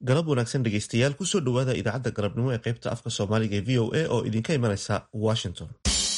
galab wanaagsan dhegeystayaal kusoo dhowaada idaacadda galabnimo ee qaybta afka soomaaliga ee v o a oo idinka imanaysa washington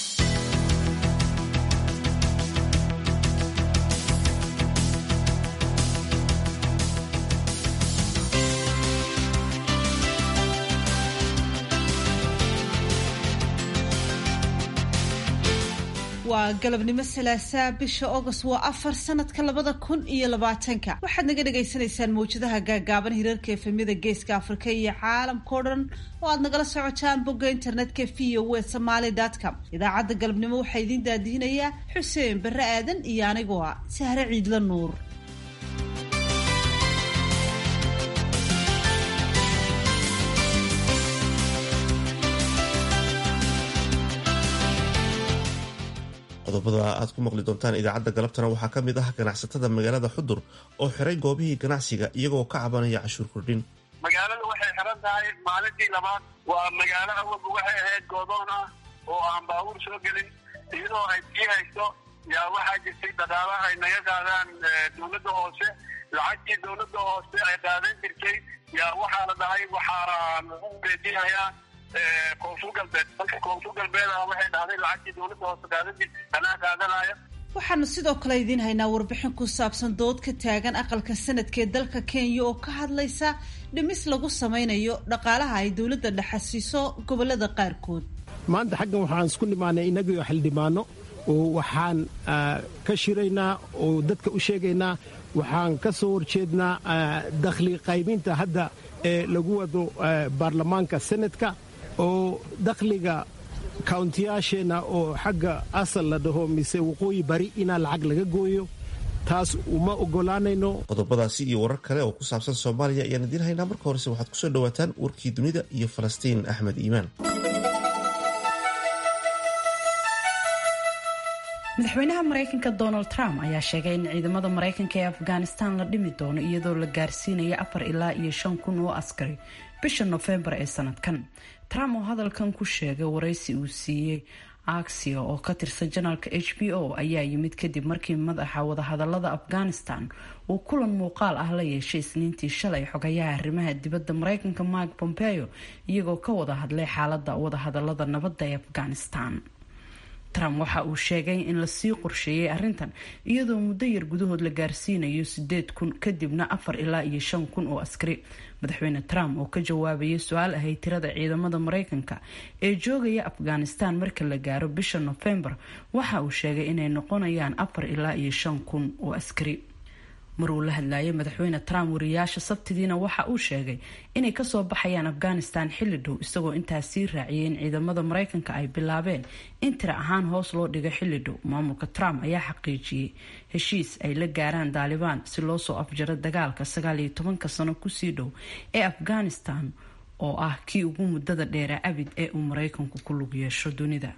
waa galabnimo salaasaa bisha august waa afar sanadka labada kun iyo labaatanka waxaad naga dhagaysanaysaan mawjadaha gaagaaban hirarka efemyada geeska afrika iyo caalamkao dhan oo aad nagala socotaan bogga internetka v o w somaly com idaacadda galabnimo waxaa idiin daadihinayaa xuseen barre aadan iyo anigoo ah sahre ciidla nuur qodobada aad ku maqli doontaan idaacadda galabtana waxaa ka mid ah ganacsatada magaalada xudur oo xiray goobihii ganacsiga iyagoo ka cabanaya cashuur kordhin magaalada waxay xiran tahay maalintii labaad waa magaalo awalba waxay ahayd goodoon ah oo aan baabuur soo gelin iyadoo ay sii hayso yaa waxaa jirtay dhaqaala ay naga qaadaan dowladda hoose lacagtii dowladda hoose ay qaadan jirtay yaa waxaa la dhahay waxaa lagu beedinayaa koonfur galbeed dalka koonfur galbeed ah waxay dhahday lacagtii dowladda hoose qaadan jirtay anaa qaadanaya waxaanu sidoo kale idiin haynaa warbixin ku saabsan dood ka taagan aqalka sanadka ee dalka kenya oo ka hadlaysa dhimis lagu sameynayo dhaqaalaha ay dowladda dhexasiiso gobolada qaarkood maanta xaggan waxaan isku nimaanay inagio xildhibaano oo waxaan ka shiraynaa oo dadka u sheegaynaa waxaan ka soo horjeednaa dakhli qaybinta hadda ee lagu wado baarlamaanka senadka oo dakhliga kawntiyaasheenna oo xagga asal la dhaho mise waqooyi bari inaa lacag laga gooyo taas uma ogolaanayno qodobadaasi iyo warar kale oo ku saabsan soomaaliya ayaan idiin haynaa marka horese waxaad kusoo dhawaataan warkii dunida iyo falastiin axmed iimaan madaxweynaha maraykanka donald trump ayaa sheegay in ciidamada maraykanka ee afghanistan la dhimi doono iyadoo la gaarsiinayo afar ilaa iyo shan kun oo askari bisha nofembar ee sanadkan trump oo hadalkan ku sheegay waraysi uu siiyey axia oo ka tirsan janaalka h b o ayaa yimid kadib markii madaxa wadahadalada afghanistan uu kulan muuqaal ah la yeeshay isniintii shalay xogayaha arrimaha dibadda maraykanka mike pompeo iyagoo ka wada hadlay xaalada wadahadalada nabadda ee afghanistan trump waxa uu sheegay in lasii qorsheeyay arrintan iyadoo muddo yar gudahood la gaarsiinayo sideed kun kadibna afar ilaa iyo shan kun oo askari madaxweyne trump oo ka jawaabayay su-aal ahayd tirada ciidamada maraykanka ee joogaya afghanistan marka la gaaro bisha nofembar waxa uu sheegay inay noqonayaan afar ilaa iyo shan kun oo askari mar uu la hadlayay madaxweyne trump wariyaasha sabtidiina waxa uu sheegay inay kasoo baxayaan afghanistan xilli dhow isagoo intaas sii raaciyay in ciidamada maraykanka ay bilaabeen in tira ahaan hoos loo dhigo xilli dhow maamulka trump ayaa xaqiijiyey heshiis ay la gaaraan daalibaan si loo soo afjaro dagaalka sagaal iyo tobanka sano kusii dhow ee afghanistan oo ah kii ugu muddada dheera abid ee uu maraykanku ku lug yeesho dunida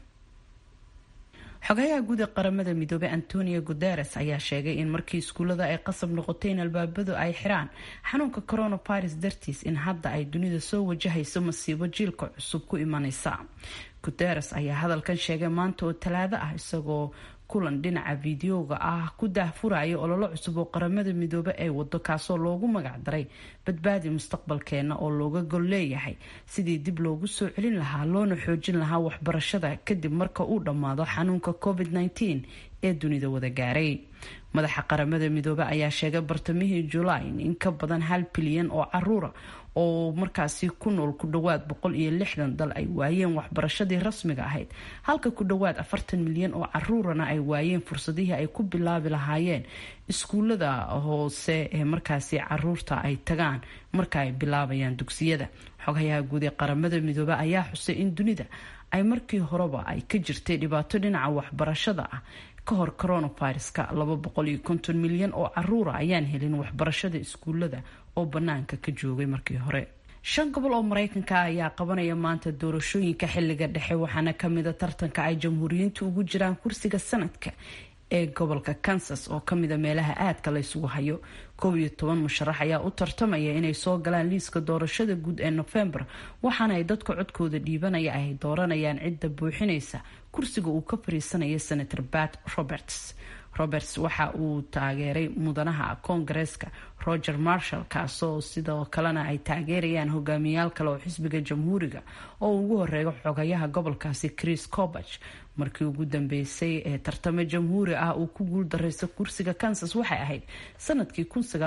xogayaha guud ee qaramada midoobey antonio guteres ayaa sheegay in markii iskuullada ay qasab noqotay in albaabadu ay xiraan xanuunka coronavirus dartiis in hadda ay dunida soo wajahayso masiibo jiilka cusub ku imanaysa guteres ayaa hadalkan sheegay maanta oo talaado ah isagoo kulan dhinaca fideoga ah ku daahfuraya ololo cusub oo qaramada midoobe ay wado kaasoo loogu magac daray badbaadi mustaqbalkeena oo looga gol leeyahay sidii dib loogu soo celin lahaa loona xoojin lahaa waxbarashada kadib marka uu dhammaado xanuunka covid -19 ee dunida wada gaaray madaxa qaramada midoobe ayaa sheegay bartamihii julaay in ka badan hal bilyan oo caruura oo markaasi ku nool ku dhowaad boqol iyo lixdan dal ay waayeen waxbarashadii rasmiga ahayd halka ku dhowaad afartan milyan oo caruurana ay waayeen fursadihii ay ku bilaabi lahaayeen iskuulada hoose ee markaasi caruurta ay tagaan marka ay bilaabayaan dugsiyada xogayaha guud ee qaramada midoobe ayaa xusay in dunida ay markii horeba ay ka jirtay dhibaato dhinaca waxbarashada ah ka hor coronaviruska laba boqol iyo konton milyan oo caruura ayaan helin waxbarashada iskuulada oo banaanka ka joogay markii hore shan gobol oo maraykanka ayaa qabanaya maanta doorashooyinka xiliga dhexe waxaana kamida tartanka ay jamhuuriyiintu ugu jiraan kursiga sanadka ee gobolka kansas oo kamida meelaha aadka la ysugu hayo koob iyo toban musharax ayaa u tartamaya inay soo galaan liiska doorashada guud ee nofembar waxaana ay dadka codkooda dhiibanaya ay dooranayaan cidda buuxinaysa kursiga uu ka fariisanaya senator bat roberts roberts waxa uu taageeray mudanaha koongareeska roger marshall kaasoo sidoo kalena ay taageerayaan hogaamiyaal kale oo xisbiga jamhuuriga oo ugu horeeya xogayaha gobolkaasi chris cobach markii ugu dambeysay ee tartamo jamhuuri ah uu ku guuldareysta kursiga kansas waxay ahayd sanadkii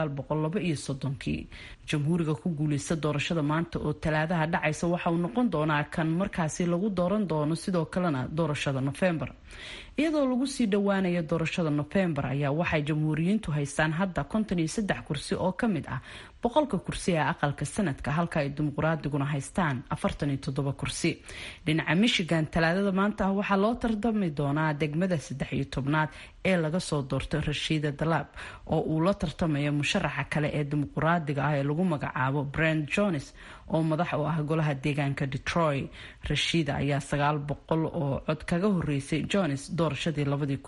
kii jamhuuriga ku guuleysta doorashada maanta oo talaadaha dhacaysa waxa uu noqon doonaa kan markaasi lagu dooran doono sidoo kalena doorashada nofembar iyadoo lagu sii dhowaanayo doorashada nofembar ayaa waxay jamhuuriyiintu haystaan hadda kursi oo ka mid ah boqolka kursi ee aqalka sanadka halka ay dimuqraadiguna haystaan kursi dhinaca michigan talaadada maanta ah waxaa loo tartami doonaa degmada saddex iyo tobnaad ee laga soo doortay rashiida dalaab oo uu la tartamayo musharaxa kale ee dimuqraadiga ah ee lagu magacaabo brent jones oo madax u ah golaha deegaanka detroit rashiida ayaa sagaal boqol oo cod kaga horeysay jones doorashadii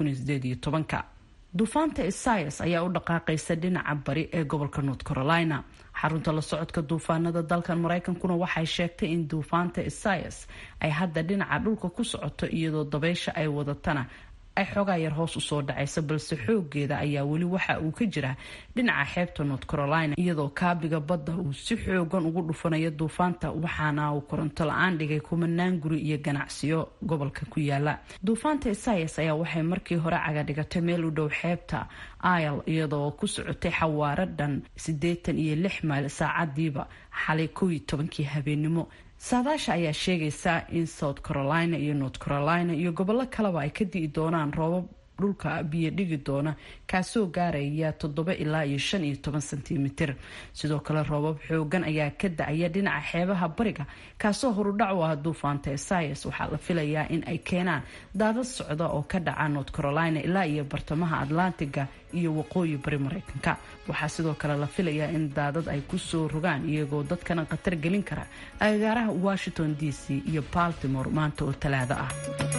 duufaanta isaias ayaa u dhaqaaqaysa dhinaca bari ee gobolka north carolina xarunta la socodka duufaanada dalkan maraykankuna waxay sheegtay in duufaanta isaias ay hadda dhinaca dhulka ku socoto iyadoo dabeysha ay wadatana ay xoogaa yar hoos usoo dhacaysa balse xoogeeda ayaa weli waxa uu ka jiraa dhinaca xeebta north carolina iyadoo kaabiga badda uu si xoogan ugu dhufanayo duufaanta waxaana uu koronto la-aan dhigay kumanaan guri iyo ganacsiyo gobolka ku yaala duufaanta isaias ayaa waxay markii hore cagadhigatay meel u dhow xeebta il iyadoo ku socotay xawaaro dhan siddeetan iyo lix mayl saacadiiba xalay kow iyo tobankii habeenimo saadaasha ayaa sheegaysa in south carolina iyo north carolina iyo gobollo kaleba ay ka di'i doonaan roobab dhulka biyo dhigi doona kaasoo gaaraya toddoba ilaa iyo shan iyo toban sentimitir sidoo kale roobab xoogan ayaa ka da-aya dhinaca xeebaha bariga kaasoo horudhac u ah duufaanta esaias waxaa la filayaa in ay keenaan daadad socda oo ka dhaca north carolina ilaa iyo bartamaha atlantiga iyo waqooyi bari mareykanka waxaa sidoo kale la filayaa in daadad ay kusoo rogaan iyagoo dadkana khatar gelin kara agagaaraha washington d c iyo baltimore maanta oo talaado ah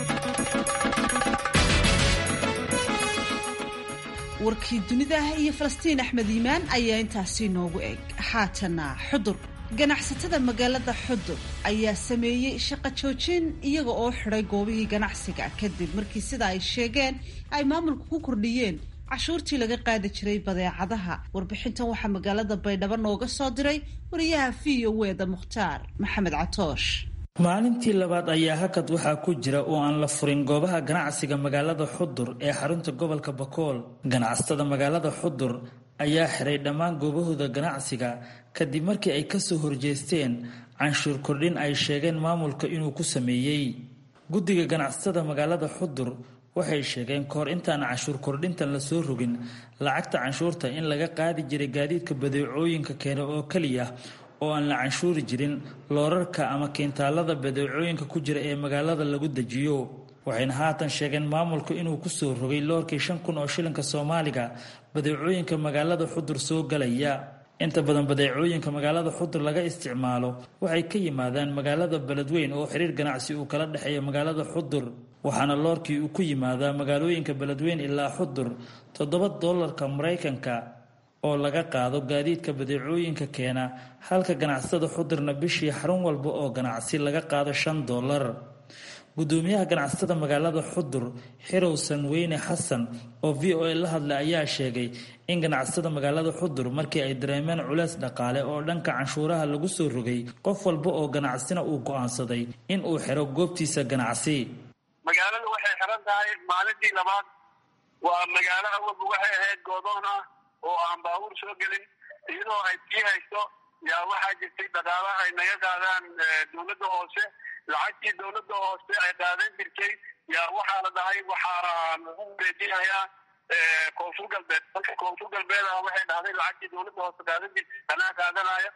warkii dunidaah iyo falastiin axmed iimaan ayaa intaasi noogu eg haatana xudur ganacsatada magaalada xudur ayaa sameeyey shaqo joojin iyaga oo xidhay goobihii ganacsiga kadib markii sida ay sheegeen ay maamulku ku kordhiyeen cashuurtii laga qaadi jiray badeecadaha warbixintan waxaa magaalada baydhabo nooga soo diray wariyaha v o weda mukhtaar maxamed catoosh maalintii labaad ayaa hakad waxaa ku jira oo aan la furin goobaha ganacsiga magaalada xudur ee xarunta gobolka bakool ganacsatada magaalada xudur ayaa xiray dhammaan goobahooda ganacsiga kadib markii ay kasoo horjeesteen canshuur kordhin ay sheegeen maamulka inuu ku sameeyey guddiga ganacsatada magaalada xudur waxay sheegeen kahor intaan canshuur kordhintan lasoo rogin lacagta canshuurta in laga qaadi jiray gaadiidka badeecooyinka keena oo keliya oo aan la canshuuri jirin loorarka ama kiintaalada badeecooyinka ku jira ee magaalada lagu dejiyo waxayna haatan sheegeen maamulku inuu kusoo rogay loorkii shan kun oo shilinka soomaaliga badeecooyinka magaalada xudur soo galaya inta badan badeecooyinka magaalada xudur laga isticmaalo waxay ka yimaadaan magaalada beledweyn oo xiriir ganacsi uu kala dhexeeya magaalada xudur waxaana loorkii uu ku yimaadaa magaalooyinka beledweyn ilaa xudur toddoba doolarka maraykanka oo laga qaado gaadiidka badeecooyinka keena halka ganacsatada xudurna bishii xarun walba oo ganacsi laga qaado shan doolar gudoomiyaha ganacsatada magaalada xudur xirowsan weyne xasan oo v o a la hadlay ayaa sheegay in ganacsatada magaalada xudur markii ay dareemeen culeys dhaqaale oo dhanka canshuuraha lagu soo rogay qof walba oo ganacsina uu go'aansaday in uu xiro goobtiisa ganacsi magaalada waxay xiran tahay maalintii labaad waa magaalo awalba waxay ahayd goodoon ah oo aan baabuur soo gelin iyadoo ay sii hayso yaa waxaa jirtay dhaqaala ay naga qaadaan dowladda hoose lacagtii dowladda hoose ay qaadan jirtay yaa waxaa la dhahay waxaa lagu wareejinayaa koonfur galbeed marka koonfur galbeed ah waxay dhahday lacagtii dowladda hoose qaadan jirtay anaa qaadanaya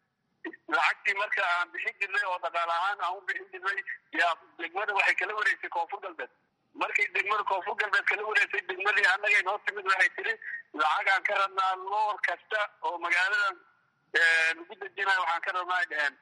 lacagtii marka aan bixin jirnay oo dhaqaal ahaan aan u bixin jirnay yaa degmada waxay kala wareegsay koonfur galbeed markay degmada koonfur galbeed kala wareegsay degmadii annagay noo timid waxay tiri lacag aan ka rabnaa loor kasta oo magaaladan lagu dejinayo waxaan ka rabnaa ay dheheen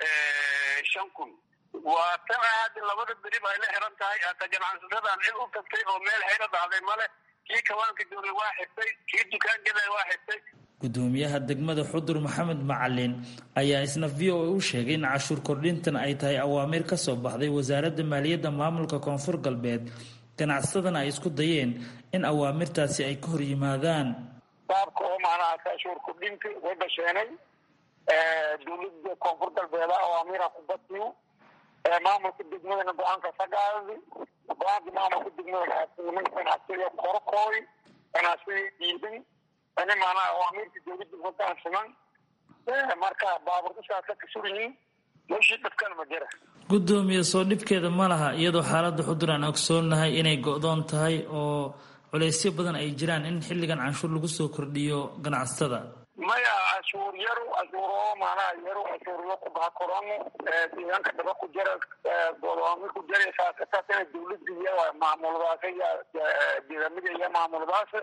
shan kun waa tan hadda labada berib ay la xiran tahay hata ganacsatada cid u tagtay oo meel xayra dhacday male kii kawaanka joogay waa xirtay kii dukaan gaday waa xirtay gudoomiyaha degmada xudur maxamed macalin ayaa isna v o a u sheegay in cashuur kordhintan ay tahay awaamiir ka soo baxday wasaaradda maaliyadda maamulka koonfur galbeed ganacsatadana ay isku dayeen in awaamirtaasi ay ka hor yimaadaan baabka oo macnaha kaashuur kudhinka way basheenay dowladda koonfur galbeeda awaamiira ku badiyo maamulka degmadana go-aanka sagaadi go-aanka maamulka degmada nimanka ganacsiga korkooy ganacsiga diidan ani macnaha awaamiirka dowladda hogaansaman marka baaburkusaas ka kasuriyiin meeshii dhibkana ma jira guddoomiye soo dhibkeeda ma laha iyadoo xaaladda xudur aan ogsoonnahay inay go-doon tahay oo culeysyo badan ay jiraan in xilligan canshuur lagu soo kordhiyo ganacsatada maya cashuur yaru cashuuro maanaha yaru cashuuryo ku baha korano deegaanka dhaba ku jara godoami ku jaraysaa kasaasina dowladda iyo maamuladaas iyo deegaamada iyo maamuladaas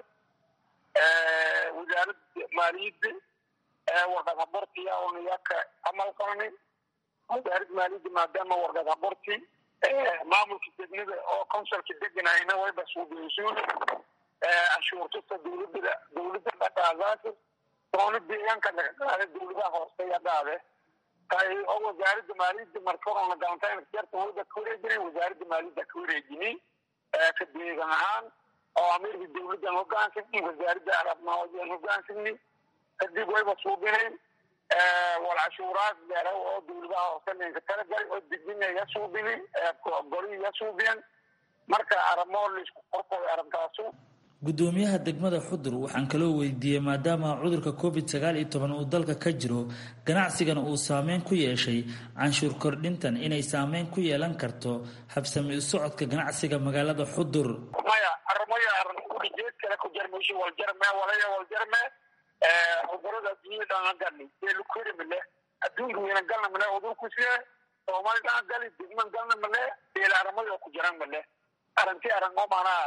wasaaradda maaliyadda warqad habortiya oniyaka camal qabani wasaaradda maaliyadda maadaama warqad haborti maamulka degmada oo consulka deganayna wayba suubiyeysuun cashuurtusta dowladda dowladda dhaqaadaas doona deegaanka laga qaada dowladaha hooseya dhaade tay oo wasaaradda maaliyadda marka horona galantayn jarta wayba ka wareejinay wasaaradda maaliyadda ka wareejini ka deegan ahaan oo amirka dowladdan hogaansigni wasaaradda arabnaawadan hogaansigni kadib wayba suubinayn wal cashuuraad leera oo dowladaha hoose ninka talagalay oo dejinaya suubini goliya suubiyan marka aramo laisku qorqoy arintaasu guddoomiyaha degmada xudur waxaan kaloo weydiiyey maadaama cudurka covid sagaal iyo toban uu dalka ka jiro ganacsigana uu saameyn ku yeeshay canshuur kordhintan inay saameyn ku yeelan karto habsami u socodka ganacsiga magaalada xudur maya arimaya arin ulijeed kale ku jarmayshi waljarme walaya waljarme cudurada adduunyada aan galni eelukuri male adduunka weyna galna male cudurkusiye soomaalida aan gali degman galna male eel arimada ku jiran male arinti aringo maanaa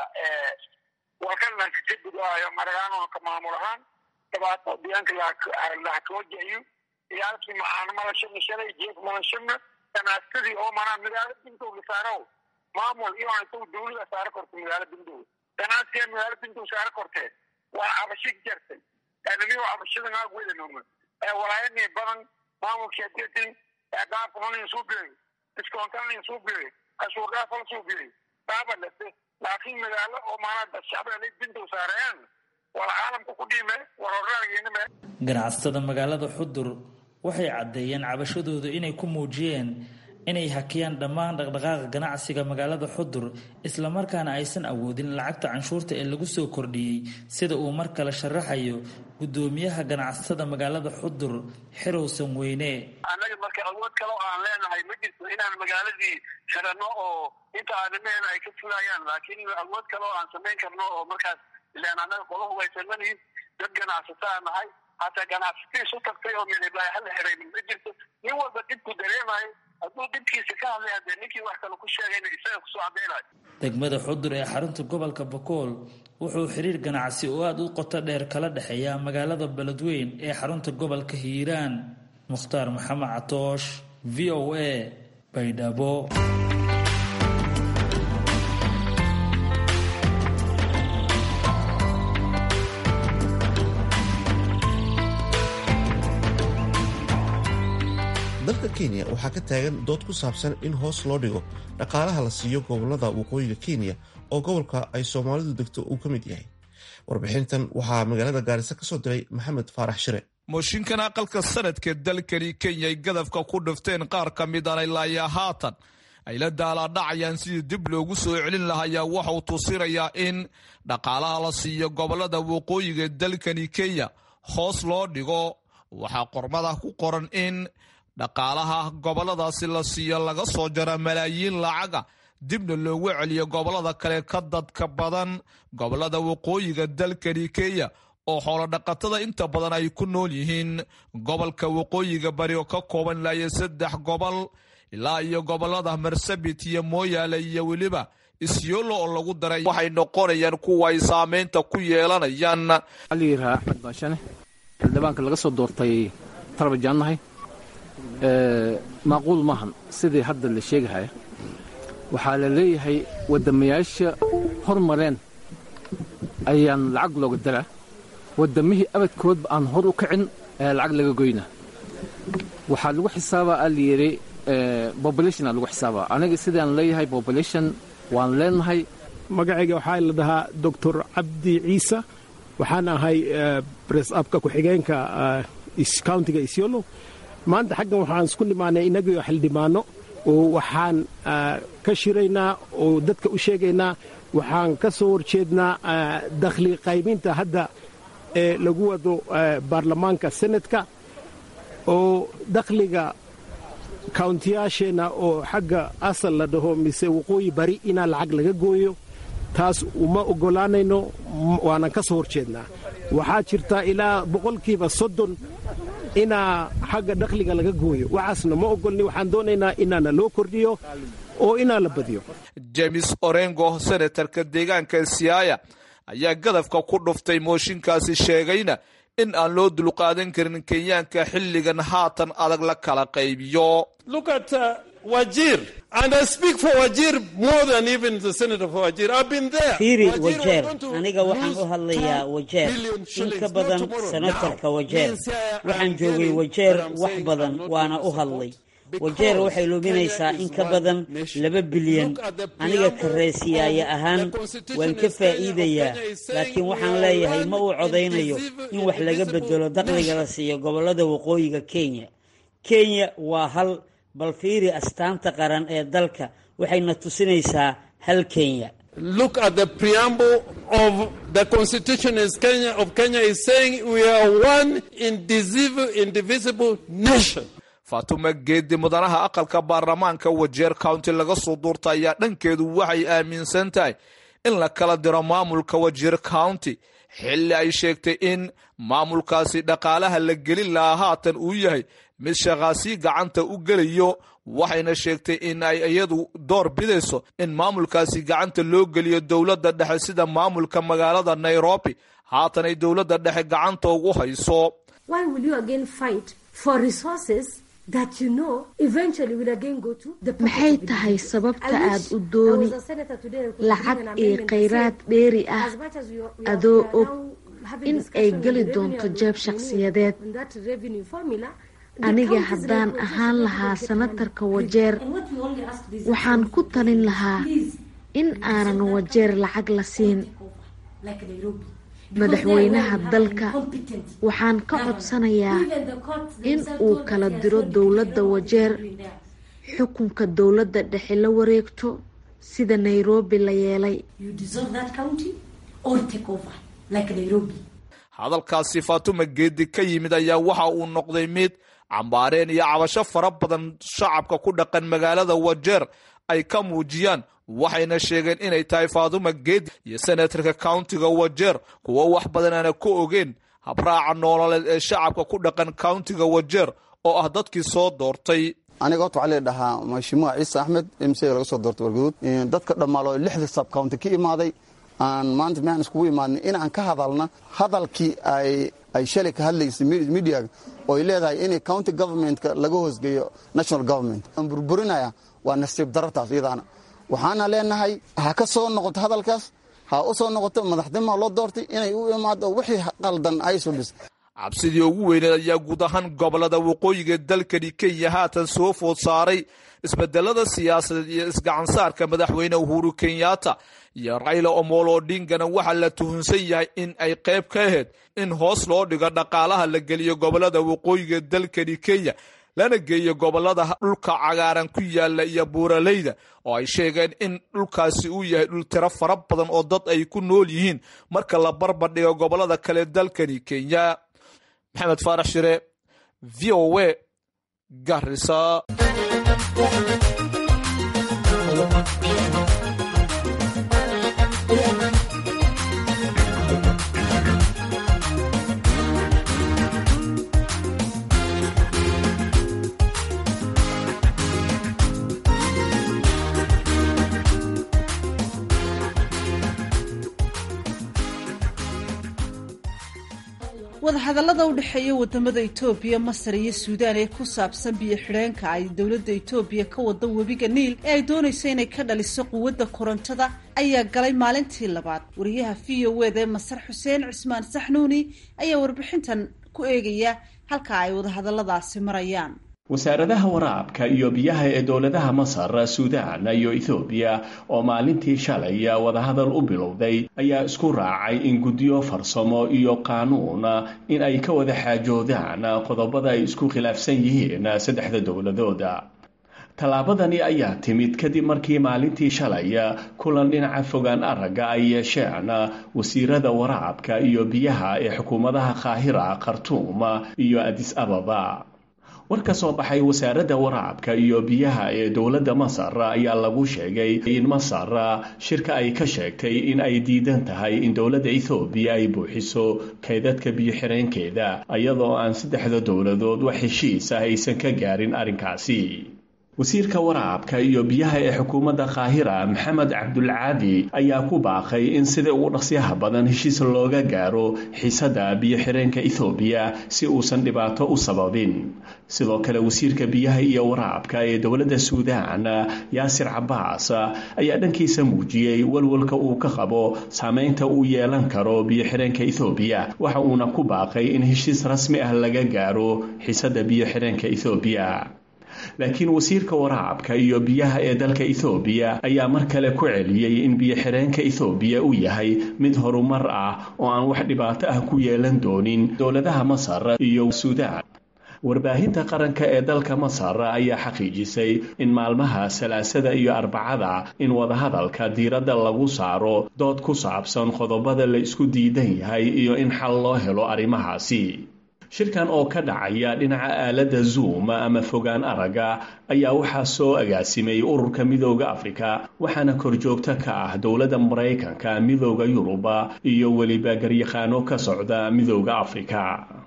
walkana kajagudayo maragaano ka maamul ahaan dhibaato deegaanka lahakoojayo iyo halkii maxaana malashana shalay jeef malashana ganacsadii oo manaa magaalo bintow la saaro maamul iyo intuu dowlada saaro korto magaalo bintow ganacsiga magaalo bintow saaro kortee waa cabasho jartay animiyo cabashadan aag wedanoma walaayani badan maamulkii adeetin dhaafkanin suu biray discoontanin suu biray cashuur dhaafal suu biray dhaaba lase laakiin magaalo oo maanaa shacbiga bintow saarayaan wala caalamka ku dhiime waroraageynime ganacsatada magaalada xudur waxay caddeeyeen cabashadooda inay ku muujiyeen inay hakiyaan dhammaan dhaqdhaqaaqa ganacsiga magaalada xudur islamarkaana aysan awoodin lacagta canshuurta ee lagu soo kordhiyey sida uu mar kale sharaxayo guddoomiyaha ganacsatada magaalada xudur xirowsan weyne annaga marka awood kale oo aan leenahay ma jirto inaan magaaladii xirano oo inta aadamahena ay ka fulayaan laakiin awood kale oo aan samayn karno oo markaas ilaan annaga qolahu waysanmanihin dad ganacsataa nahay hataa ganacsatii isu tagtay oo midiblaay hala xiraynin ma jirto nin walba dhibku dareemayo hadduu dhibkiisa ka hadlay haddee ninkii wax kale ku sheegayna isaga kusoo caddaynayo degmada xudur ee xarunta gobolka bakool wuxuu xiriir ganacsi oo aada u qoto dheer kala dhexeeya magaalada beledweyn ee xarunta gobolka hiiraan mukhtaar maxamed catoosh v o a baydhabo dalka kenya waxaa ka taagan dood ku saabsan in hoos loo dhigo dhaqaalaha la siiyo gobolada waqooyiga kenya oo gobolka ay soomaalidu degto uu ka mid yahay warbixintan waxaa magaalada gaarisa ka soo diray maxamed faarax shire mooshinkan aqalka sanadka dalkani kenya ay gadafka ku dhifteen qaar ka midana ilaayaa haatan ay la daalaadhacayaan sidii dib loogu soo celin lahayaa waxauu tusinayaa in dhaqaalaha la siiyo gobolada waqooyiga dalkani kenya hoos loo dhigo waxaa qormada ku qoran in dhaqaalaha goboladaasi la siiyo laga soo jara malaayiin lacaga dibna loogu celiyo gobolada kale ka dadka badan gobolada waqooyiga dalkani kenya oo xoolodhaqatada inta badan ay ku nool yihiin gobolka waqooyiga bari oo ka kooban ilaayo saddex gobol ilaa iyo gobolada marsabit iyo mooyaale iyo weliba isyoolo oo lagu daray waxay noqonayaan kuwa ay saameynta ku yeelanayaan aliyiraa axmed baashane xildhibaanka laga soo doortay tarabajaannahay maaquul maahan sidii hadda la sheegahaya waxaa la leeyahay waddamayaasha hormareen ayaan lacag looga daraa waddamihii abadkoodba aan hor u kicin ayaa lacag laga goynaa waxaa lagu xisaabaa aa layidhi bobolationa lagu xisaabaa aniga sidaan leeyahay bobolation waan leenahay magacayga waxaa la dhahaa doctor cabdi ciise waxaan ahay bress abka ku-xigeenka countiga isyolo maanta xaggan waxaan isku nimaanay inagio xildhibaano oo waxaan ka shiraynaa oo dadka u sheegaynaa waxaan ka soo horjeednaa dakhli qaybinta hadda ee lagu wado baarlamaanka senatka oo dakhliga kauntiyaasheenna oo xagga asal la dhaho mise waqooyi bari inaa lacag laga gooyo taas uma oggolaanayno waanan ka soo horjeednaa waxaa jirta ilaa boqolkiiba soddon inaa xagga dakhliga laga gooyo waxaasna ma ogolni waxaan doonaynaa inaana loo kordhiyo oo inaa la badiyo james orengo senatarka deegaanka siyaaya ayaa gadafka ku dhuftay mooshinkaasi sheegayna in aan loo dulqaadan karin kenyaanka xilligan haatan adag la kala qaybiyo fiiri wajeer aniga waxaan u hadlayaa wajeer in ka badan senatarka wajeer waxaan joogay wajeer wax badan waana u hadlay wajeer waxay luminaysaa in ka badan laba bilyan aniga kareesiyaaya ahaan waan ka faa'iidayaa laakiin waxaan leeyahay ma uu codaynayo in wax laga bedelo dakhliga la siiyo gobollada waqooyiga kenya kenya waa hal bal fiiri astaanta qaran ee dalka waxayna tusinaysaa hal kenya Look at the preamble of the Constitution is Kenya, of Kenya is saying we are one indivisible, indivisible nation. faatuma geedi mudanaha aqalka baarlamaanka wajeer county laga soo duurta ayaa dhankeedu waxay aaminsan tahay in la kala diro maamulka wajeer county xilli ay sheegtay in maamulkaasi dhaqaalaha la gelin lahaa haatan uu yahay mid shaqaasii gacanta u gelayo waxayna sheegtay in ay iyadu door bidayso in maamulkaasi gacanta loo geliyo dowladda dhexe sida maamulka magaalada nairobi haatan ay dowladda dhexe gacanta ugu hayso maxay tahay sababta aad u dooni lacag iyo khayraad dheeri ah adoo og in ay geli doonto jeeb shakhsiyadeed aniga haddaan ahaan lahaa sanatarka wajeer waxaan ku talin lahaa in aanan wajeer lacag la siin madaxweynaha dalka waxaan ka codsanayaa in uu kala diro dowladda wajeer xukunka dowladda dhexe la wareegto sida nairobi la yeelay hadalkaasi faatuma geedi ka yimid ayaa waxa uu noqday mid cambaareen iyo cabasho fara badan shacabka ku dhaqan magaalada wajeer ay ka muujiyaan waxayna sheegeen inay tahay faatuma geedi iyo senatarka countiga wajeer kuwo wax badan aana ku ogeen habraaca noololeed ee shacabka ku dhaqan countiga wajeer oo ah dadkii soo doortay aniga horta waxaa ladhahaa mashimuha ciise axmed mcga laga soo doortay warguduud dadka dhammaalo lixda sab county ka imaaday aan maanta miaan iskugu imaadnay inaan ka hadalna hadalkii ay shalay ka hadlaysay mediaga oo ay leedahay in county governmentka laga hoosgeeyo national government aan burburinaya waa nasiib darartaas iyadaana waxaana leenahay ha ka soo noqoto hadalkaas ha u soo noqoto madaxnimaa loo doortay inay u imaado wixii qaldan ay subis cabsidii ugu weyneed ayaa guud ahaan gobolada waqooyiga dalkani kenya haatan soo food saaray isbedelada siyaasadeed iyo isgacansaarka madaxweyne uhuru kenyatta iyo rayla omolo odingana waxaa la tuhunsan yahay in ay qayb ka ahayd in hoos loo dhigo dhaqaalaha la geliyo gobolada waqooyiga dalkani kenya lana geeyo gobolada dhulka cagaaran ku yaala iyo buuraleyda oo ay sheegeen in dhulkaasi uu yahay dhul tiro fara badan oo dad ay ku nool yihiin marka la barbardhigo gobolada kale dalkani kenya maxamed faarax shire v o a garisa wadahadallada u dhexeeya wadamada itoobiya masar iyo suudaan ee ku saabsan biyo xidheenka ay dowladda itoobiya ka wada webiga niil ee ay doonayso inay ka dhaliso quwadda korontada ayaa galay maalintii labaad wariyaha v o wda ee masar xuseen cismaan saxnuuni ayaa warbixintan ku eegaya halka ay wadahadalladaasi marayaan wasaaradaha waraabka iyo biyaha ee dowladaha masar suudaan iyo ethoobiya oo maalintii shalay wadahadal u bilowday ayaa isku raacay in guddiyo farsamo iyo qaanuun in ay ka wada xaajoodaan qodobada ay isku khilaafsan yihiin saddexda dowladooda tallaabadani ayaa timid kadib markii maalintii shalay kulan dhinaca fogaan aragga ay yeesheen wasiirada waraabka iyo biyaha ee xukuumadaha qaahira khartuum iyo adis ababa war ka soo baxay wasaaradda waraabka iyo biyaha ee dowladda masar ayaa lagu sheegay in masar shirka ay ka sheegtay in ay diidan tahay in dowladda ethoobiya ay buuxiso kaydadka biyo-xireenkeeda iyadoo aan saddexda dowladood wax heshiis ah aysan ka gaarin arrinkaasi wasiirka waraabka iyo biyaha ee xukuumadda qaahira maxamed cabdulcaadi ayaa ku baaqay in sida ugu dhaqsyaha badan heshiis looga gaaro xiisadda biyo-xireenka ethoobiya si uusan dhibaato u sababin sidoo kale wasiirka biyaha iyo waraabka ee dowladda suudaan yaasir cabaas ayaa dhankiisa muujiyey walwalka uu ka qabo saameynta uu yeelan karo biyo-xireenka ethoobiya waxa uuna ku baaqay in heshiis rasmi ah laga gaaro xiisadda biyo-xireenka ethoobiya laakiin wasiirka waraabka iyo biyaha ee dalka ethoobiya ayaa mar kale ku celiyey in biyo-xireenka ethoobiya uu yahay mid horumar ah oo aan wax dhibaato ah ku yeelan doonin dowladaha masar iyo suudaan warbaahinta qaranka ee dalka masar ayaa xaqiijisay in maalmaha salaasada iyo arbacada in wadahadalka diiradda lagu saaro dood ku saabsan qodobada la isku diidan yahay iyo in xal loo helo arrimahaasi shirkan oo ka dhacaya dhinaca aaladda zoom ama fogaan aragga ayaa waxaa soo agaasimay ururka midooda afrika waxaana korjoogto ka ah dowladda maraykanka midooda yuruba iyo weliba garyaqaano ka socda midooda afrika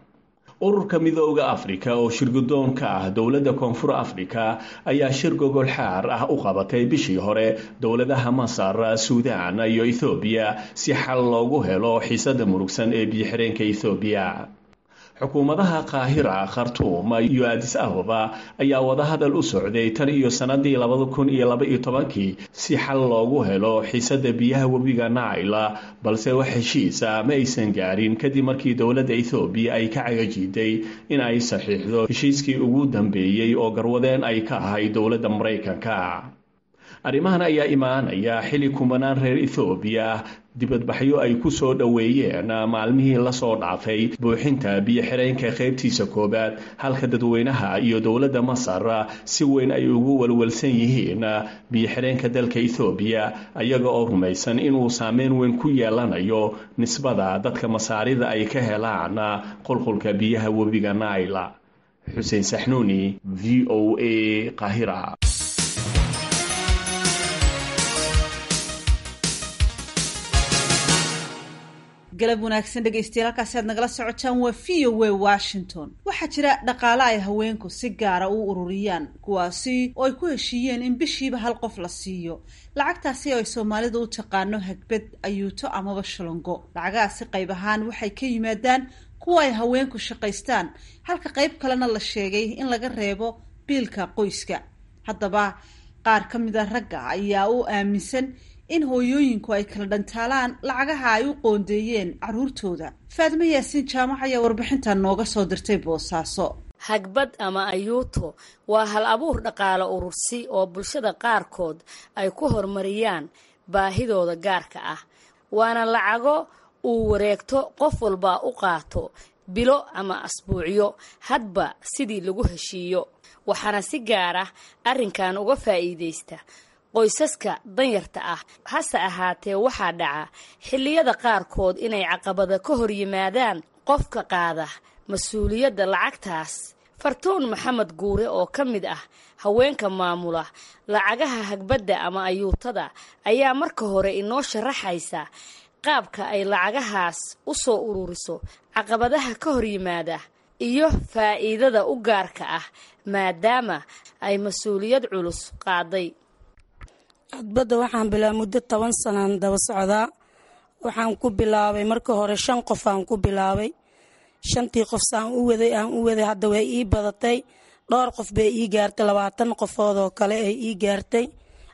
ururka midooda afrika oo shirgudoon ka ah dowladda koonfur afrika ayaa shir gogol xaar ah u qabatay bishii hore dowladaha masar suudaan iyo ethoobiya si xal loogu helo xiisada murugsan ee biyo-xireenka ethoobiya xukuumadaha qaahira khartuum iyo adis ababa ayaa wadahadal u socday tan iyo sannadii labada kun iyo laba iyo tobankii si xal loogu helo xiisada biyaha webiga naila balse wax heshiisa ma aysan gaarin kadib markii dowladda ethoobiya ay ka cagajiiday in ay saxiixdo heshiiskii ugu dambeeyey oo garwadeen ay ka ahay dowladda maraykanka arrimahan ayaa imaanaya xili kumanaan reer ethoobiya dibadbaxyo ay ku soo dhoweeyeen maalmihii lasoo dhaafay buuxinta biyo-xireenka qaybtiisa koowaad halka dadweynaha iyo dowladda masar si weyn ay ugu walwalsan yihiin biyo-xireenka dalka ethoobiya ayaga oo rumaysan inuu saameyn weyn ku yeelanayo nisbada dadka masaarida ay ka helaan qulqulka biyaha webiga naila xuseen saxnuuni v o a qahira galab wanaagsan dhegaystayaal halkaasi aad nagala socotaan waa v o a washington waxaa jira dhaqaale ay haweenku si gaara u ururiyaan kuwaasi oo ay ku heshiiyeen in bishiiba hal qof la siiyo lacagtaasi oo ay soomaalidu u taqaano hagbad ayuuto amaba shalongo lacagahaasi qayb ahaan waxay ka yimaadaan kuwa ay haweenku shaqaystaan halka qayb kalena la sheegay in laga reebo biilka qoyska haddaba qaar ka mid a ragga ayaa u aaminsan in hooyooyinku ay kala dhantaalaan lacagaha ay u qoondeeyeen caruurtooda faadmo yaasiin jaamac ayaa warbixintan nooga soo dirtay boosaaso hagbad ama ayuuto waa hal abuur dhaqaale urursi oo bulshada qaarkood ay ku horumariyaan baahidooda gaarka ah waana lacago uu wareegto qof walba u qaato bilo ama asbuucyo hadba sidii lagu heshiiyo waxaana si gaar ah arrinkan uga faa'iidaysta qoysaska danyarta ah hase ahaatee waxaa dhaca xilliyada qaarkood inay caqabada ka hor yimaadaan qofka qaada mas-uuliyadda lacagtaas fartuun maxamed guure oo ka mid ah haweenka maamula lacagaha hagbadda ama ayuutada ayaa marka hore inoo sharaxaysa qaabka ay lacagahaas u soo ururiso caqabadaha ka hor yimaada iyo faa'iidada u gaarka ah maadaama ay mas-uuliyad culus qaaday hadbadda waxaan bilaabay muddo toban sanaan daba socdaa waxaan ku bilaabay marka hore shan qof aan ku bilaabay shantii qof saan u waday aan u waday hadda way ii badatay dhowr qof bay ii gaartay labaatan qofood oo kale ay ii gaartay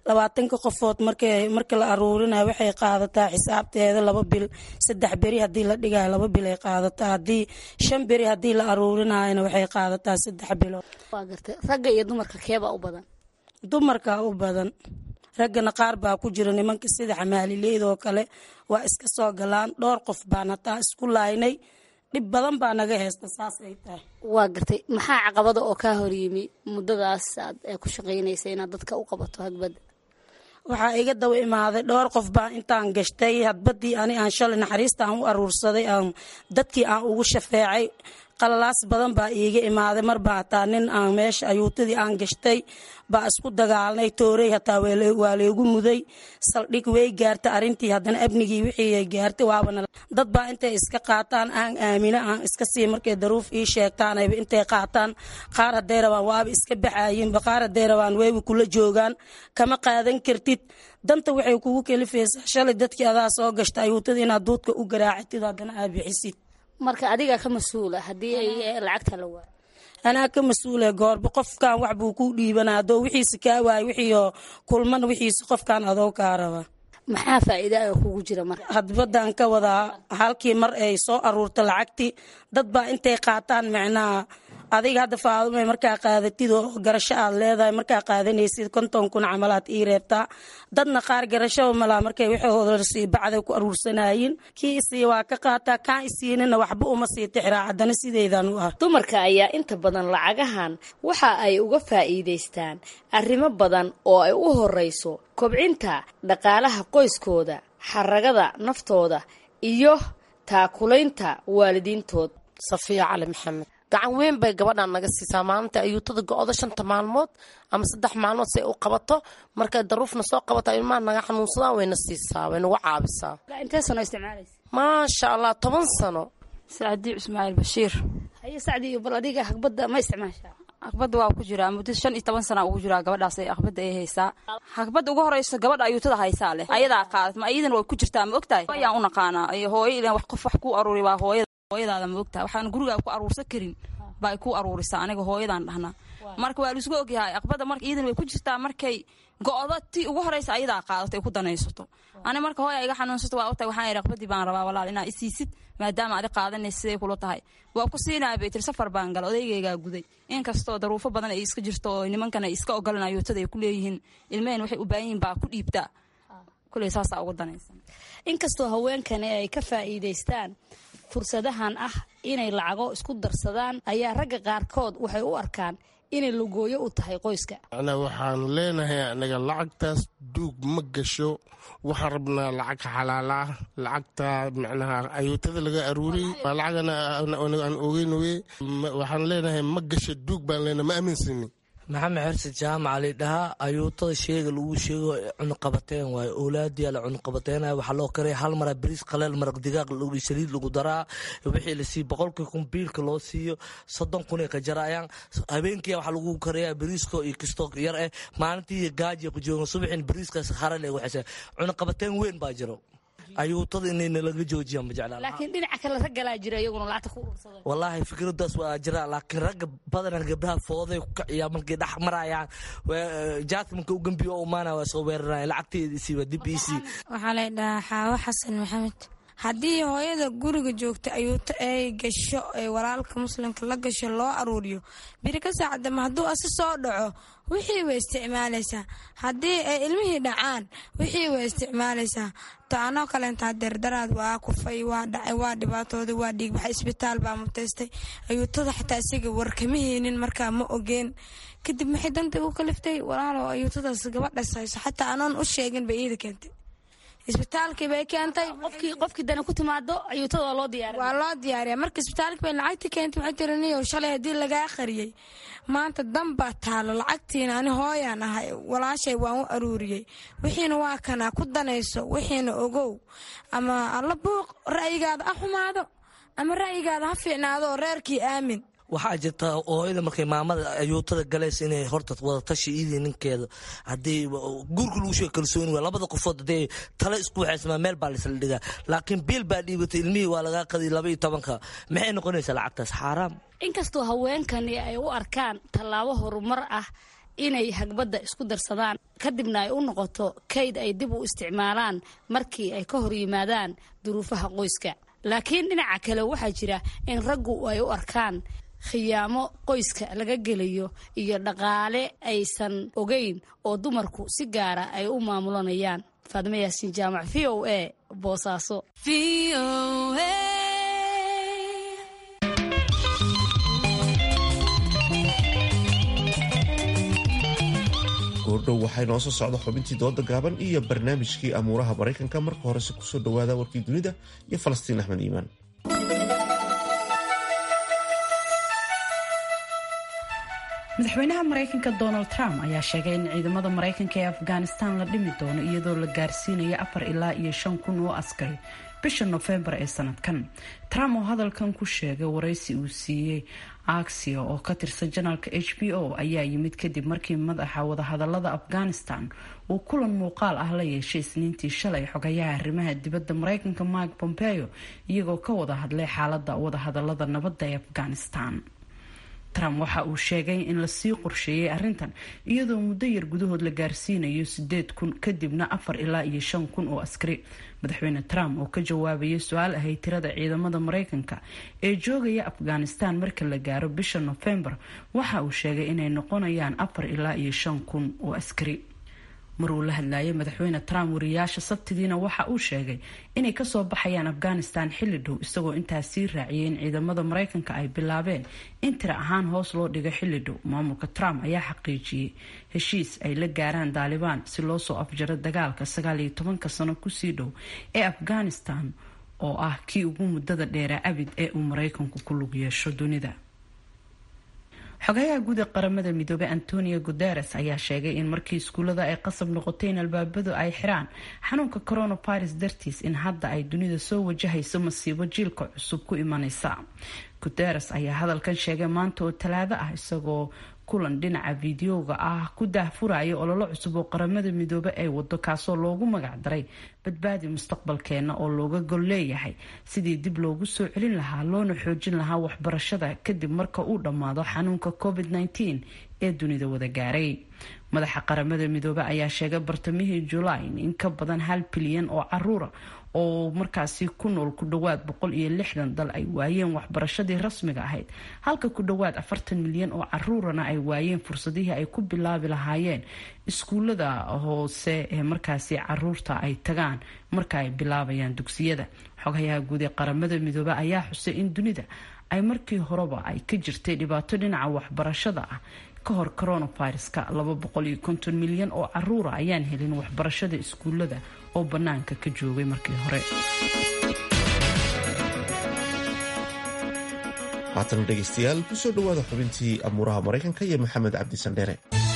labaatanka qofood marka la aruurinayo waxay qaadataa xisaabteeda laba bil saddex beri hadii la dhigayo laba bil ay qaadataa hadii shan beri hadii la aruurinayona waxay qaadataa saddex bilood waa gartay ragga iyo dumarka keebaa u badan dumarka u badan raggana qaar baa ku jira nimanka sida xamaalileyd oo kale waa iska soo galaan dhowr qof baan hataa isku laaynay dhib badan baa naga heysta saas ay tahay waa gartay maxaa caqabada oo kaa horyimi muddadaas aad ku shaqaynaysa inaad dadka u qabato hagbadda waxaa iga daba imaaday dhowr qof baan intaan gashtay hadbadii ani aan shalay naxariista aan u aruursaday aan dadkii aan ugu shafeecay qalalaas badan baa iiga imaaday marbaa hataa nin aan meesha ayuutadii aan gashtay baa isku dagaalnay toorey hataa waa leegu muday saldhig way gaartay arintii haddana abnigii wixii gaartay waabana dad baa intay iska qaataan aan aamino aan iska sii markay daruuf ii sheegtaanayba intay qaataan qaar hadday rabaan waaba iska baxaayinba qaar hadday rabaan wayba kula joogaan kama qaadan kartid danta waxay kugu kelifaysaa shalay dadkii adaa soo gashta ayuutadii inaad duudka u garaacatid haddana aad bixisid marka adigaa ka mas-uula haddii ay lacagta la waayo anaa ka mas-uula goorba qofkan wax buu ku dhiibanaa adoo wixiisa kaa waayo wixiio kulman wixiisa qofkan adoo kaa raba maxaa faa'iida oo kugu jira marka hadbadan ka wadaa halkii mar ay soo aruurta lacagtii dad baa intay qaataan micnaha adiga hadda faadumay markaa qaadatid oo garasho aad leedahay markaa qaadanaysid konton kun camalaad ii reebtaa dadna qaar garashaba malaa markay wixii bacday ku aruursanayin kii isii waa ka qaataa kaan isiinina waxba uma sii tixraa haddana sideydan u ah dumarka ayaa inta badan lacagahan waxa ay uga faa'iidaystaan arrimo badan oo ay u horeyso kobcinta dhaqaalaha qoyskooda xaragada naftooda iyo taakulaynta waalidiintood safiya cali maxamed gacan weyn bay gabadhan naga siisaa maalinta ayuutada go-do shanta maalmood ama saddex maalmood si ay u qabato markay daruufna soo qabato ilmaha naga xanuunsadaan wayna siisaa way nagu caabisaa intee sano isticmaalaysa maasha allah toban sano sacdii ismaaciil bashiir haye sacdii bal adiga hagbadda ma isticmaashaa hagbadda waa ku jiraa muddo shan iyo toban sana ugu jiraa gabadhaas hagbadda ay haysaa hagbadda ugu horeyso gabadha ayuutada haysaa leh ayadaa qaadat ma iyadana way ku jirtaa ma ogtahay ayaan u naqaanaa hooyo ilan wax qof wax ku aruuri waa hooyada hooyadaada ma ogtahay waxaan gurigaa ku aruursan karin baa ku aruurisaa aniga hooyadaan dhahnaa marka waa laisku ogyahay aqbada marka iyadan way ku jirtaa markay go-do ti ugu horeysa ayadaa qaadato ay ku danaysato ani marka hooya iga xanuunsato waa ogtahay waxaan idhi aqbadii baan rabaa walaal inaa isiisid maadaama adi qaadanaysa siday kula tahay waa ku siinaya bay tiri safar baan gala odaygaygaa guday inkastoo daruufo badan ay iska jirto oo nimankan ay iska ogolan ayuutada ay ku leeyihiin ilmaheen waxay u baahan yihin baa ku dhiibtaa kuley saasaa ugu danaysa inkastoo haweenkani ay ka faa'iidaystaan fursadahan ah inay lacago isku darsadaan ayaa ragga qaarkood waxay u arkaan inay lugooyo u tahay qoyska ana waxaanu leenahay anaga lacagtaas duug ma gasho waxaan rabnaa lacag xalaala lacagta micnaha ayuutada laga aruuriyey waa lacagana aan ogeyn weye waxaan leenahay ma gasho duug baan leenahay ma aaminsanin maxamed xerse jaamaca lidhahaa ayuutada sheega lagu sheego cunuqabateen waayo oolaadiyaa la cunuqabateenaya waxaa loo karaya hal mara bariis qaleel maraq digaaq saliid lagu daraa wixii lasii boqolkii kun biilka loo siiyo soddon kunay ka jarayaan habeenkii waxaa lagu karayaa bariisko iyo kisto yar eh maalintii gaaji ku joogan subaxin bariiskaas harale waxaysa cunuqabateen weyn baa jiro ayuutada inayna laga joojiyaan ma jeclaan laakiin dhinaca kale raggalaa jira iyaguna lacagta ku urursaday wallaahi fikradaas waa jira laakiin ragga badanaa gabdhaha fooday ku kaciyaa markay dhex marayaan jaadka marka u gambiyo oo umaana waa soo weeraraya lacagteeda isiiba dib iisii waxaa la dhahaa xaawo xasan maxamed haddii hooyada guriga joogta ayuuto ay gasho ee walaalka muslimka la gasho loo aruuriyo biri ka saacadama hadduu asi soo dhaco wixii way isticmaalaysaa haddii ay ilmihii dhacaan wixii way isticmaalaysaa taanoo kaleenta hadeerdaraad waa kufay waa dhacay waa dhibaatooday waa dhiigbaxay isbitaal baa mutaystay ayuutada xataa isaga warkama heenin markaa ma ogeen kadib maxay danta u kaliftay walaalo ayuutadaas gabadhas hayso xataa anoon u sheegin bay iida keentay isbitaalkii bay keentay qofkii qofkii dana ku timaado ayuutada waa loo diyaariya waa loo diyaariya marka isbitaalkii bay lacagtii keentay waxay tiri niyow shalay haddii lagaa qariyey maanta dan baa taalo lacagtiina ani hooyaan ahay walaashay waan u aruuriyey wixiina waa kanaa ku danayso wixiina ogow ama alla buuq ra'yigaada ha xumaado ama ra'yigaada ha fiicnaado oo reerkii aamin waxaa jirta hooyada markay maamada ayuutada galaysa inay horta wadatashi iidii ninkeeda haddii guurka lagu sheego kalsooni waa labada qofood haddii tale isku waxaysmaa meel baa laisla dhigaa laakiin biil baa dhiibatay ilmihii waa lagaa qadiy laba iyo tobanka maxay noqonaysaa lacagtaas xaaraam inkastoo haweenkani ay u arkaan tallaabo horumar ah inay hagbadda isku darsadaan kadibna ay u noqoto kayd ay dib u isticmaalaan markii ay ka hor yimaadaan duruufaha qoyska laakiin dhinaca kale waxaa jira in raggu ay u arkaan khiyaamo qoyska laga gelayo iyo dhaqaale aysan ogeyn oo dumarku si gaara ay u maamulanayaan faadime yaasiin jaamac v o a boosaaso goordhow waxay noo soo socda xubintii dooda gaaban iyo barnaamijkii amuuraha maraykanka marka horese kusoo dhowaada warkii dunida iyo falastiin axmed iimaan madaxweynaha maraykanka donald trump ayaa sheegay in ciidamada maraykanka ee afghanistan la dhimi doono iyadoo la gaarsiinayo afar ilaa iyo shan kun oo askari bisha nofembar ee sanadkan trump oo hadalkan ku sheegay waraysi uu siiyey axio oo ka tirsan janaalka h b o ayaa yimid kadib markii madaxa wadahadalada afghanistan uu kulan muuqaal ah la yeeshay isniintii shalay xogayaha arrimaha dibadda maraykanka mike pompeo iyagoo ka wada hadlay xaalada wadahadalada nabadda ee afghanistan trump waxa uu sheegay in lasii qorsheeyey arrintan iyadoo muddo yar gudahood la gaarsiinayo sideed kun kadibna afar ilaa iyo shan kun oo askari madaxweyne trump oo ka jawaabaya su-aal ahay tirada ciidamada maraykanka ee joogaya afghanistan marka la gaaro bisha nofembar waxa uu sheegay inay noqonayaan afar ilaa iyo shan kun oo askari mar uu la hadlayay madaxweyne trump wariyaasha sabtidiina waxa uu sheegay inay kasoo baxayaan afghanistan xilli dhow isagoo intaas sii raaciyay in ciidamada maraykanka ay bilaabeen in tira ahaan hoos loo dhigo xilli dhow maamulka trump ayaa xaqiijiyey heshiis ay la gaaraan daalibaan si loo soo afjaro dagaalka sagaal iyo tobanka sano kusii dhow ee afghanistan oo ah kii ugu muddada dheeraa abid ee uu maraykanku ku lug yeesho dunida xogayaha guud ee qaramada midoobey antonio guteres ayaa sheegay in markii iskuullada ay qasab noqotay in albaabadu ay xiraan xanuunka coronavirus dartiis in hadda ay dunida soo wajahayso masiibo jiilka cusub ku imanaysa guteres ayaa hadalkan sheegay maanta oo talaado ah isagoo kulan dhinaca fideoga ah ku daahfuraya ololo cusub oo qaramada midoobe ay wado kaasoo loogu magacdaray badbaadi mustaqbalkeena oo looga gol leeyahay sidii dib loogu soo celin lahaa loona xoojin lahaa waxbarashada kadib marka uu dhammaado xanuunka covid -19 ee dunida wada gaaray madaxa qaramada midoobe ayaa sheegay bartamihii julaay in ka badan hal bilyan oo caruura oo markaasi ku nool ku dhowaad boqol iyo lixdan dal ay waayeen waxbarashadii rasmiga ahayd halka ku dhowaad afartan milyan oo caruurana ay waayeen fursadihii ay ku bilaabi lahaayeen iskuulada hoose ee markaasi caruurta ay tagaan marka ay bilaabayaan dugsiyada xogayaha guud ee qaramada midoobe ayaa xusay in dunida ay markii horeba ay ka jirtay dhibaato dhinaca waxbarashada ah ka hor coronaviruska laba boqol iyo konton milyan oo caruura ayaan helin waxbarashada iskuulada oo bannaanka ka joogay markii hore haatan dhegaystayaal kusoo dhowaada xubintii amuuraha maraykanka iyo maxamed cabdi sandheere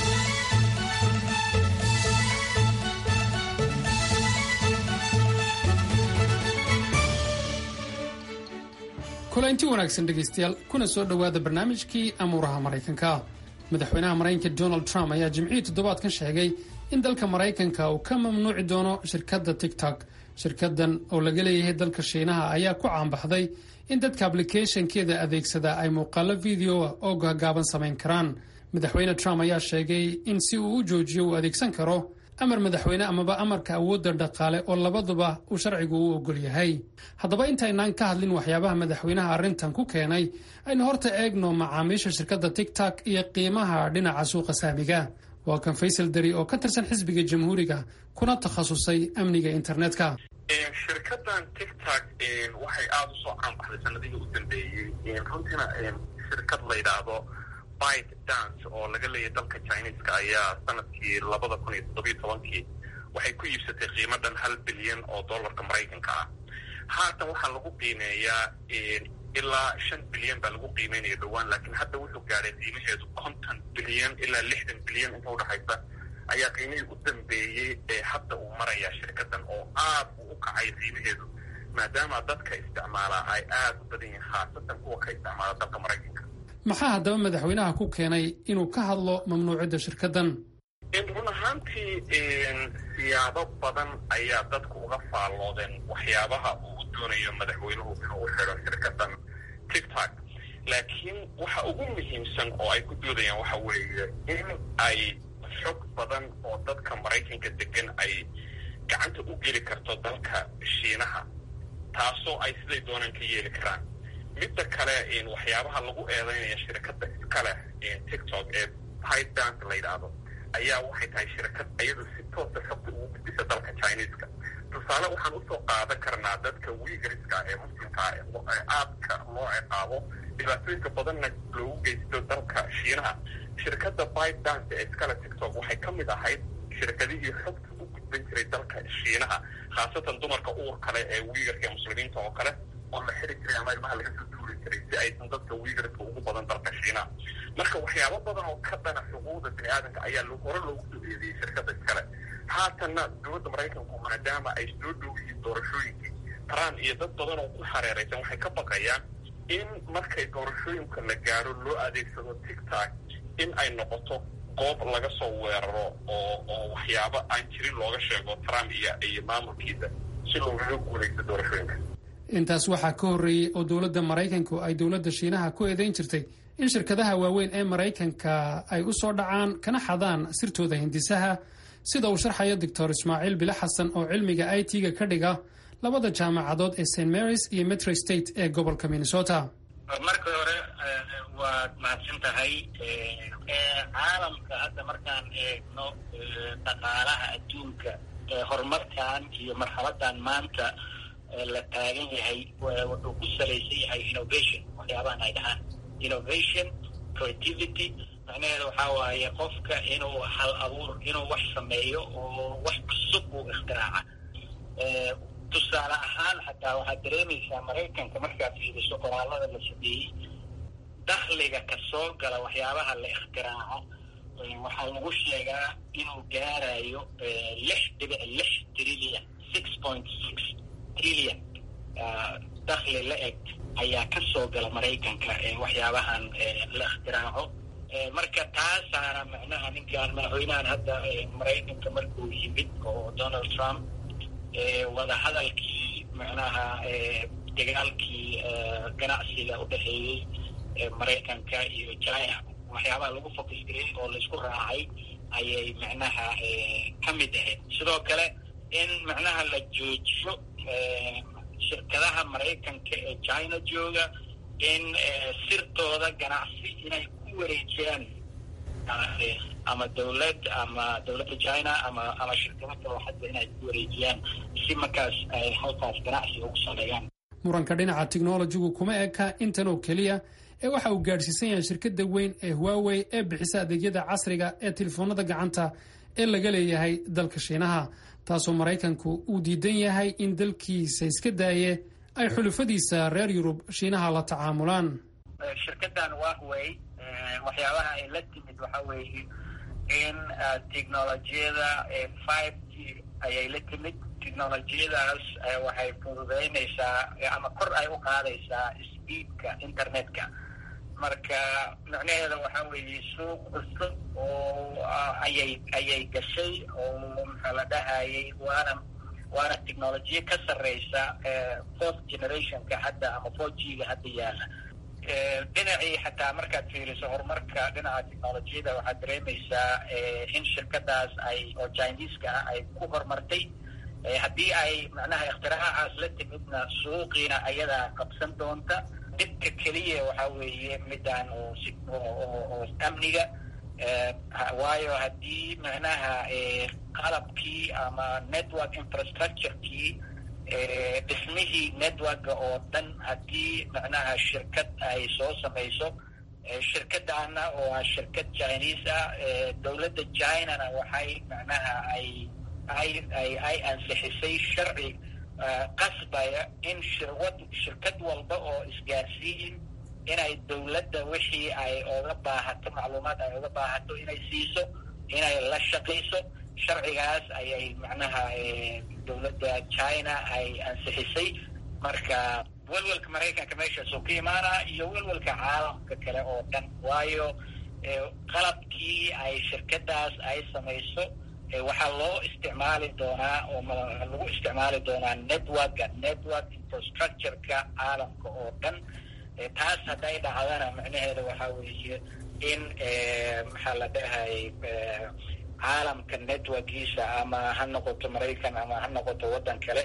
kulanti wanaagsan dhegaystayaal kuna soo dhowaada barnaamijkii amuuraha maraykanka madaxweynaha maraykanka donald trump ayaa jimcihii toddobaadkan sheegay in dalka maraykanka uu ka mamnuuci doono shirkadda tigtok shirkadan oo laga leeyahay dalka shiinaha ayaa ku caanbaxday in dadka ablicathonkeeda adeegsada ay muuqaalo videoa oo gaagaaban samayn karaan madaxweyne trump ayaa sheegay in si uu u joojiyo uu adeegsan karo amar madaxweyne amaba amarka awoodda dhaqaale oo labaduba uu sharcigu u ogol yahay haddaba intaynaan ka hadlin waxyaabaha madaxweynaha arrintan ku keenay aynu horta eegno macaamiisha shirkadda tigtok iyo qiimaha dhinaca suuqa saamiga waa kan faysal dari oo ka tirsan xisbiga jamhuuriga kuna takhasusay amniga internetka shirkadan tictok waxay aada u soo caanbaxday sanadihii u dambeeyey runtiina shirkad la yidhaahdo bite dance oo laga leeyahay dalka chineska ayaa sanadkii labada kun iyo toddobiyo tobankii waxay ku iibsatay qiimo dhan hal bilyan oo dollarka maraykanka ah haatan waxaa lagu qiimeeyaa ilaa shan bilyan baa lagu qiimeynaya dhowaan laakiin hadda wuxuu gaadhay qiimaheedu konton bilyan ilaa lixdan bilyan inta udhexaysa ayaa qiimihii u dambeeyey ee hadda uu marayaa shirkadan oo aad uu u kacay qiimaheedu maadaama dadka isticmaalaa ay aada u badan yihiin khaasatan kuwa ka isticmaala dalka maraykanka maxaa haddaba madaxweynaha ku keenay inuu ka hadlo mamnuucidda shirkaddan run ahaantii siyaabo badan ayaa dadku uga faalloodeen waxyaabaha uu u doonayo madaxweynuhu inuu u xidho shirkadan tictok laakiin waxa ugu muhiimsan oo ay ku doodayaan waxa weeye in ay xog badan oo dadka maraykanka degan ay gacanta u geli karto dalka shiinaha taasoo ay siday doonaan ka yeeli karaan midda kale waxyaabaha lagu eedeynaya shirkadda iskale tiktok ee pydanc la yidhaahdo ayaa waxay tahay shirkad iyadu si toosa xogta ugu gudbisa dalka chineska tusaale waxaan usoo qaadan karnaa dadka wiigariska ee muslimka ee aadka loo ciqaabo dhibaatooyinka badanna loogu geysto dalka shiinaha shirkadda pydanc ee iskale tiktok waxay ka mid ahayd shirkadihii xogta u gudban jiray dalka shiinaha khaasatan dumarka uur kale ee wiigarka ee muslimiinta oo kale oo la xiri jiray ama ilmaha laga soo tuuri jiray si aysan dadka wiigarka ugu badan dalka shiinaha marka waxyaabo badan oo ka dhana xuquuqda bini aadanka ayaa hore loogu soo eedeeyey shirkadda iskale haatanna dowladda maraykanku maadaama ay soo dhow yihiin doorashooyinkii trump iyo dad badan oo ku hareeraysan waxay ka baqayaan in markay doorashooyinka la gaaro loo adeegsado tictok in ay noqoto goob laga soo weeraro oo oo waxyaabo aan jirin looga sheego trump iyo iyo maamulkiisa si loogaga guulaysto doorashooyinka intaas waxaa ka horreeyey oo dowladda maraykanku ay dowladda shiinaha ku eedeyn jirtay in shirkadaha waaweyn ee maraykanka ay u soo dhacaan kana xadaan sirtooda hindisaha sida uu sharxayo doctor ismaaciil bile xasan oo cilmiga i t-ga ka dhiga labada jaamacadood ee st marys iyo metro state ee gobolka minnesota marka hore waad mahadsan tahay caalamka hadda markaan eegno dhaqaalaha adduunka horumarkan iyo marxaladan maanta la taagan yahay wuxuu ku salaysan yahay innovation waxyaabahan ay dhahaan innovation creativity macnaheeda waxaa waaye qofka inuu hal abuur inuu wax sameeyo oo wax cusub uu ikhtiraca tusaale ahaan xataa waxaad dareemaysaa maraykanka markaad fiiriso qoraalada la sameeyey dakhliga kasoo gala waxyaabaha la ikhtiraco waxaa lagu sheegaa inuu gaarayo lix dhibic lix trillion six point six trillion dakhli la eg ayaa kasoo gala maraykanka waxyaabahan la ikhtiraco marka taasaana macnaha ninkaan madaxweynahan hadda maraykanka markuu yimid oo donald trump wadahadalkii macnaha dagaalkii ganacsiga u dhexeeyey maraykanka iyo china waxyaabaha lagu focus garey oo laisku raacay ayay macnaha ka mid ahayd sidoo kale in macnaha la joojiyo shirkadaha maraykanka ee china jooga in sirtooda ganacsi inay ku wareejiyaan ama dawlad ama dawladda china ama ama shirkado kale hadda inay ku wareejiyaan si markaas ay halkaas ganacsi ugu sameeyaan muranka dhinaca technologigu kuma eka intan oo keliya ee waxa uu gaadhsiisan yahay shirkadda weyn ee huawey ee bixisa adeegyada casriga ee telefoonada gacanta ee laga leeyahay dalka shiinaha taasoo maraykanku uu diidan yahay in dalkiisa iska daaye ay xulufadiisa reer yurub shiinaha la tacaamulaan shirkadan wahwey waxyaabaha ay la timid waxa weeye in technolojiyada five g ayay la timid technolojiyadaas waxay fududeynaysaa ama kor ay u qaadaysaa speedka internetka marka micnaheeda waxa weeye suuq cusub oo ayay ayay gashay oo maxaa la dhahayay waana waana technolojiya ka sarreysa fourth generationka hadda ama four g ga hadda yaala dhinacii xataa markaad fiiriso horumarka dhinaca technolojiyada waxaad dareemaysaa in shirkadaas ay oo chineska ah ay ku horumartay haddii ay macnaha ikhtiracaas la timidna suuqiina ayadaa qabsan doonta dhibka keliya waxa weeye midaan oo amniga waayo haddii macnaha qalabkii ama network infrastructurekii dhismihii networka oo dhan haddii macnaha shirkad ay soo samayso shirkadana oo ah shirkad chinese ah dowladda chinana waxay macnaha ay ay ay ay ansixisay sharci qasbaya in shirwad shirkad walba oo isgaarsiin inay dowladda wixii ay oga baahato macluumaad ay oga baahato inay siiso inay la shaqayso sharcigaas ayay macnaha dowladda china ay ansixisay marka welwelka maraykanka meeshaasuu ka imaanaa iyo welwelka caalamka kale oo dhan waayo qalabkii ay shirkadaas ay samayso waxaa loo isticmaali doonaa oo lagu isticmaali doonaa networka network infrastructureka caalamka oo dhan taas hadday dhacdana macnaheeda waxaa weeye in maxaa la dhahay caalamka networkiisa ama ha noqoto maraykan ama ha noqoto waddan kale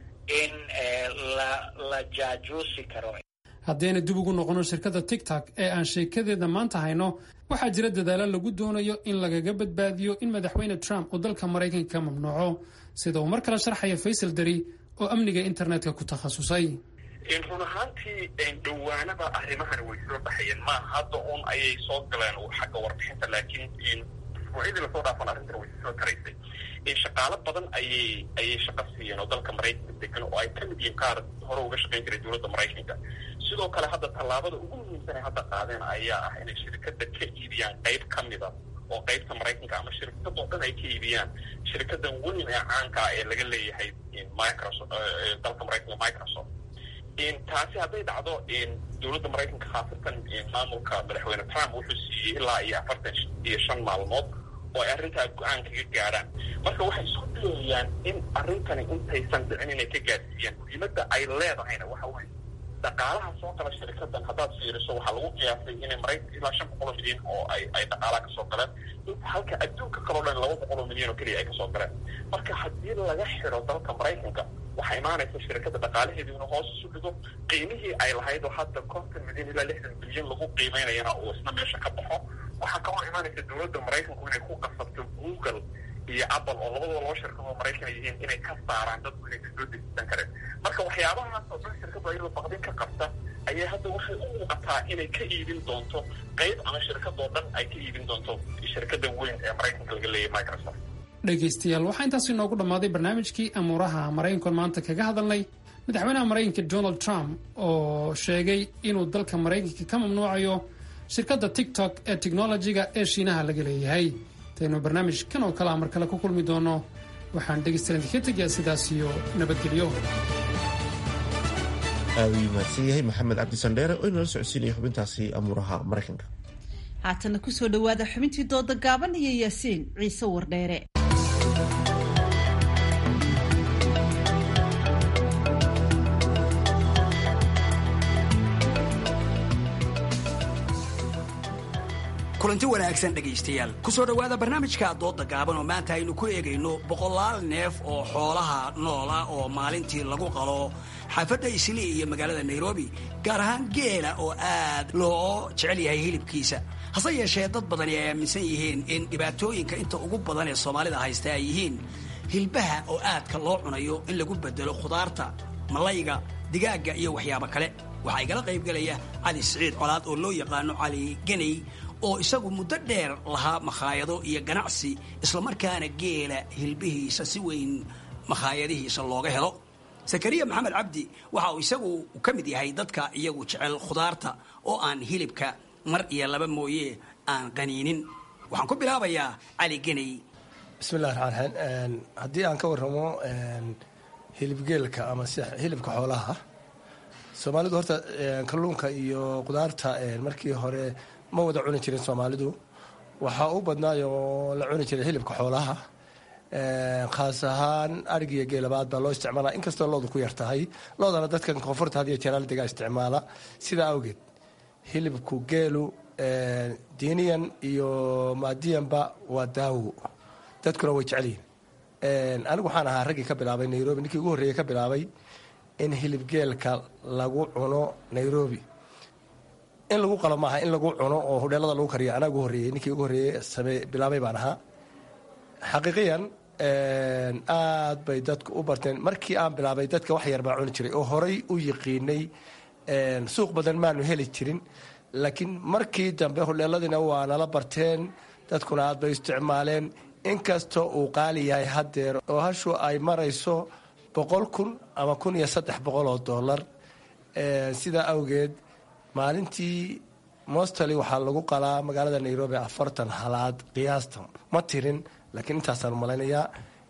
in la la jaajuusi karo haddayna dib ugu noqono shirkadda tigtok ee aan sheekadeeda maanta hayno waxaa jira dadaalo lagu doonayo in lagaga badbaadiyo in madaxweyne trump uu dalka maraykanka ka mamnuuco sida uu mar kale sharxaya faysal dari oo amniga internetka ku takhasusay run ahaantii dhawaanaba arrimahani way soo baxayeen ma hadda un ayay soo galeen xagga warbixinta laakiin fuucyadii lasoo dhaafan arrintan way soo taraysay shaqaalo badan ayay ayay shaqo siiyeen oo dalka maraykanka degan oo ay ka mid yihiin qaar hore uga shaqayn jiray dowladda maraykanka sidoo kale hadda tallaabada ugu muhiimsan ay hadda qaadeen ayaa ah inay shirkadda ka iibiyaan qayb ka mida oo qaybta maraykanka ama shirkadoo dhan ay ka iibiyaan shirkadan weyn ee caanka ah ee laga leeyahay microsoft dalka maraykanka microsoft taasi hadday dhacdo dowladda maraykanka khaasatan maamulka madaxweyne trump wuxuu siiyey ilaa iyo afartan iyo shan maalmood oo ay arrintaa go-aan kaga gaadhaan marka waxay isku dayayaan in arrintani intaysan dhicin inay ka gaadsiiyaan muhiimadda ay leedahayna waxa weye dhaqaalaha soo gala shirikadan haddaad fiiriso waxaa lagu qiyaasay inay maraykanka ilaa shan boqol oo milyan oo ay ay dhaqaalaha kasoo galeen inta halka adduunka kaloo dhan laba boqol oo milyan oo keliya ay kasoo galeen marka haddii laga xiro dalka maraykanka waxaa imaanaysa shirkadda dhaqaalaheedu inuu hoos isu dhigo qiimihii ay lahayd oo hadda konton milyan ilaa lixdan bilyan lagu qiimeynayana uu isna meesha ka baxo waxaa kaloo imaanaysa dowladda maraykanku inay ku qasabto google iyo apple oo labadaba laba shirkadoo maraykan ay yihiin inay ka saaraan dadku inay kasoo dejisan kareen marka waxyaabahaas oo dhan shirkaddu ayadoo baqdin ka qabta ayay hadda waxay u muuqataa inay ka iibin doonto qayb ama shirkadoo dhan ay ka iibin doonto shirkada weyn ee maraykanka laga leeyahay microsoft dhegaystayaal waxaa intaas inoogu dhammaaday barnaamijkii amuuraha maraykankoon maanta kaga hadalnay madaxweynaha maraykanka donald trump oo sheegay inuu dalka maraykanka ka mamnuucayo shirkadda tiktok ee technolojiga ee shiinaha laga leeyahay taynu barnaamijkan oo kale a mar kale ku kulmi doono waxaan dhegaystayaal idinka tegayaa sidaas iyo nabadgelyo aad uu mahadsan yahay maxamed cabdi sandheere oo inala socodsiinaya xubintaasi amuuraha maraykanka haatana kusoo dhowaada xubintii dooda gaaban iyo yaasiin ciise wardheere kulanti wanaagsan dhegaystayaal kusoo dhowaada barnaamijka dooda gaaban oo maanta aynu ku eegayno boqolaal neef oo xoolaha noola oo maalintii lagu qalo xaafadda islii iyo magaalada nairobi gaar ahaan geela oo aad loo jecel yahay hilibkiisa hase yeeshee dad badani ay aaminsan yihiin in dhibaatooyinka inta ugu badan ee soomaalida haysta ay yihiin hilbaha oo aadka loo cunayo in lagu bedelo khudaarta malayga digaagga iyo waxyaabo kale waxaa igala qaybgelaya cali siciid colaad oo loo yaqaano cali geney oo isagu muddo dheer lahaa makhaayado iyo ganacsi islamarkaana geela hilbihiisa si weyn makhaayadihiisa looga helo sakariya maxamed cabdi waxa uu isagu ka mid yahay dadka iyagu jecel khudaarta oo aan hilibka mar iyo laba mooye aan qaniinin waxaan ku bilaabayaa cali geney bismillahi raxmaan raxiim haddii aan ka warramo hilibgeelka ama si hilibka xoolaha soomaalidu horta kalluunka iyo khudaarta markii hore ma wada cuni jirin soomaalidu waxaa u badnaayoo la cuni jiray hilibka xoolaha khaas ahaan arigiyo geelabaad baa loo isticmaala inkastoo loodu ku yar tahay loodana dadkan koonfurta had iyo jeeraal degaa isticmaala sidaa awgeed hilibku geelu diiniyan iyo maadiyanba waa daawo dadkuna way jecelyihin anigu waxaan ahaa raggii ka bilaabay nairobi ninkii ugu horreeyey ka bilaabay in hilibgeelka lagu cuno nairobi in lagu qalo maaha in lagu cuno oo hudheelada lagu kariyo anaa ugu horreeyey ninkii ugu horreeyey same bilaabay baan ahaa xaqiiqiyan aad bay dadku u barteen markii aan bilaabay dadka wax yar baa cuni jiray oo horay u yiqiinay suuq badan maanu heli jirin laakiin markii dambe hudheeladiina waa nala barteen dadkuna aad bay isticmaaleen inkastoo uu qaali yahay haddeer oo hashu ay marayso boqol kun ama kun iyo saddex boqol oo dollar sidaa awgeed maalintii mostali waxaa lagu qalaa magaalada nairobi afartan halaad qiyaasta ma tirin laakiin intaasaan malaynayaa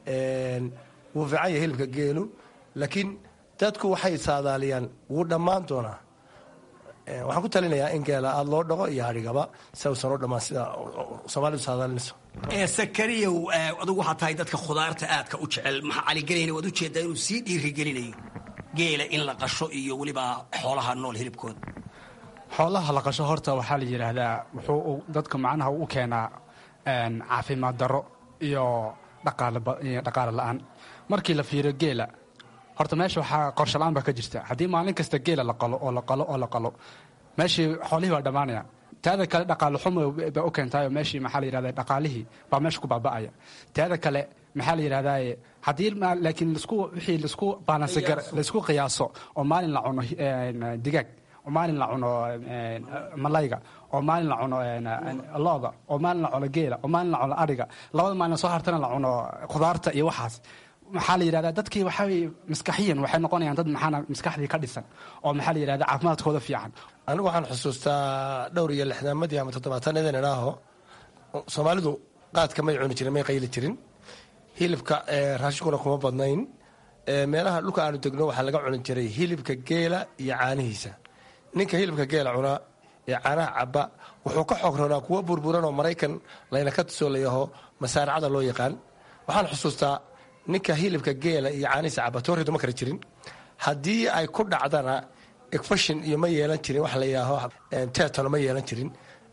wuu fiican yahay hilibka geelu laakiin dadku waxay saadaaliyaan wuu dhammaan doonaa waxaan ku talinayaa in geela aada loo dhaqo iyo hadhigaba si uusan u dhammaan sida soomaalidu saadaalinayso sakariyow adugu waxaa tahay dadka khudaarta aadka u jecel maxaa caligelayna waad ujeedaa inuu sii dhiirigelinayo geela in la qasho iyo weliba xoolaha nool hilibkooda xoolaha la qasho horta waxaa la yidhaahdaa wuxuu dadka macnaha u keenaa caafimaad darro iyo dhaqaale la-aan markii la fiiriyo geela horta meesha waxaa qorsho la-aan baa ka jirta haddii maalin kasta geela la qalo oo la qalo oo la qalo meeshii xoolihii waa dhammaanaya taada kale dhaqaale xumo baa u keentaayo meeshii maxaa la yidhahda dhaqaalihii baa meesha ku baaba'aya taada kale maxaa la yidhahdaye haddii laakiin lasku wixii lasku baalansi gar laisku qiyaaso oo maalin la cuno digaag oo maalin la cuno malayga oo maalin la cuno looda oo maalin la cuno geela oo maalin la cuno adhiga labada maalin soo hartana la cuno khudaarta iyo waxaas maxaa la yidhahdaa dadkii waxaa maskaxiyan waxay noqonayaan dad maxaana maskaxdii ka dhisan oo maxaa la yidhahda caafimaadkooda fiican anigu waxaan xusuustaa dhowr iyo lixdaamadii ama toddobaatanadeen idhaaho soomaalidu qaadka may cuni jirin may qayli jirin hilibka raashinkuna kuma badnayn meelaha dhulka aanu degno waxaa laga cuni jiray hilibka geela iyo caanihiisa ninka hilibka geela cunaa ee caanaha caba wuxuu ka xoog roonaa kuwa burburan oo maraykan layna ka tusoo layaho masaaracada loo yaqaan waxaan xusuustaa ninka hilibka geela iyo caanihiisa caba tooridu ma kari jirin haddii ay ku dhacdana efashin iyo ma yeelan jirin wax la yidhaaho tetano ma yeelan jirin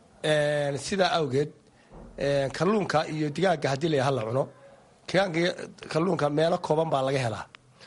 sidaa awgeed kalluunka iyo digaaga haddii la hala cuno kalluunka meelo kooban baa laga helaa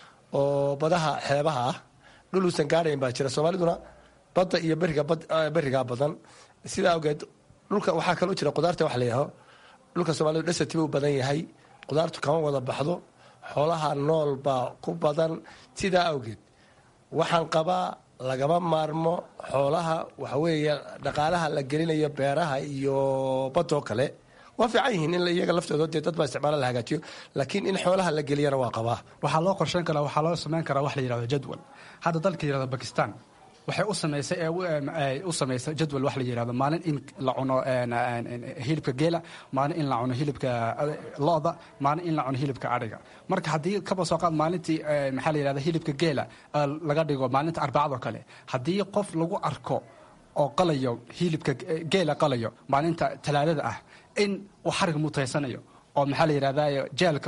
oo badaha xeebaha ah dhul uusan gaadhayn baa jira soomaaliduna badda iyo berigaa badan sidaa awgeed dhulka waxaa kaloo jira qudaarta wax la yidhaaho dhulka soomaalidu dhasati buu badan yahay qudaartu kama wada baxdo xoolaha nool baa ku badan sidaa awgeed waxaan qabaa lagama maarmo xoolaha waxaweeye dhaqaalaha la gelinayo beeraha iyo badoo kale waa fiican yihiin in iyaga laftooda dee dad baa isticmaala la hagaajiyo laakiin in xoolaha la geliyana waa qabaa waxaa loo qorsheyn karaa waxaa loo samayn karaa wax la yidhahdo jadwal hadda dalka yidhahdo bakistan waxay u samaysay u samaysay jadwal wax la yidhahdo maalin in la cuno hilibka geela maalin in la cuno hilibka lo-da maalin in la cuno hilibka adhiga marka haddii kaba soo qaad maalintii maxaa la yidhahda hilibka geela laga dhigo maalinta arbacadoo kale haddii qof lagu arko oo qalayo hilibka geela qalayo maalinta talaadada ah in uu xarig mutaysanayo oo maxaa la yidhahda jeelka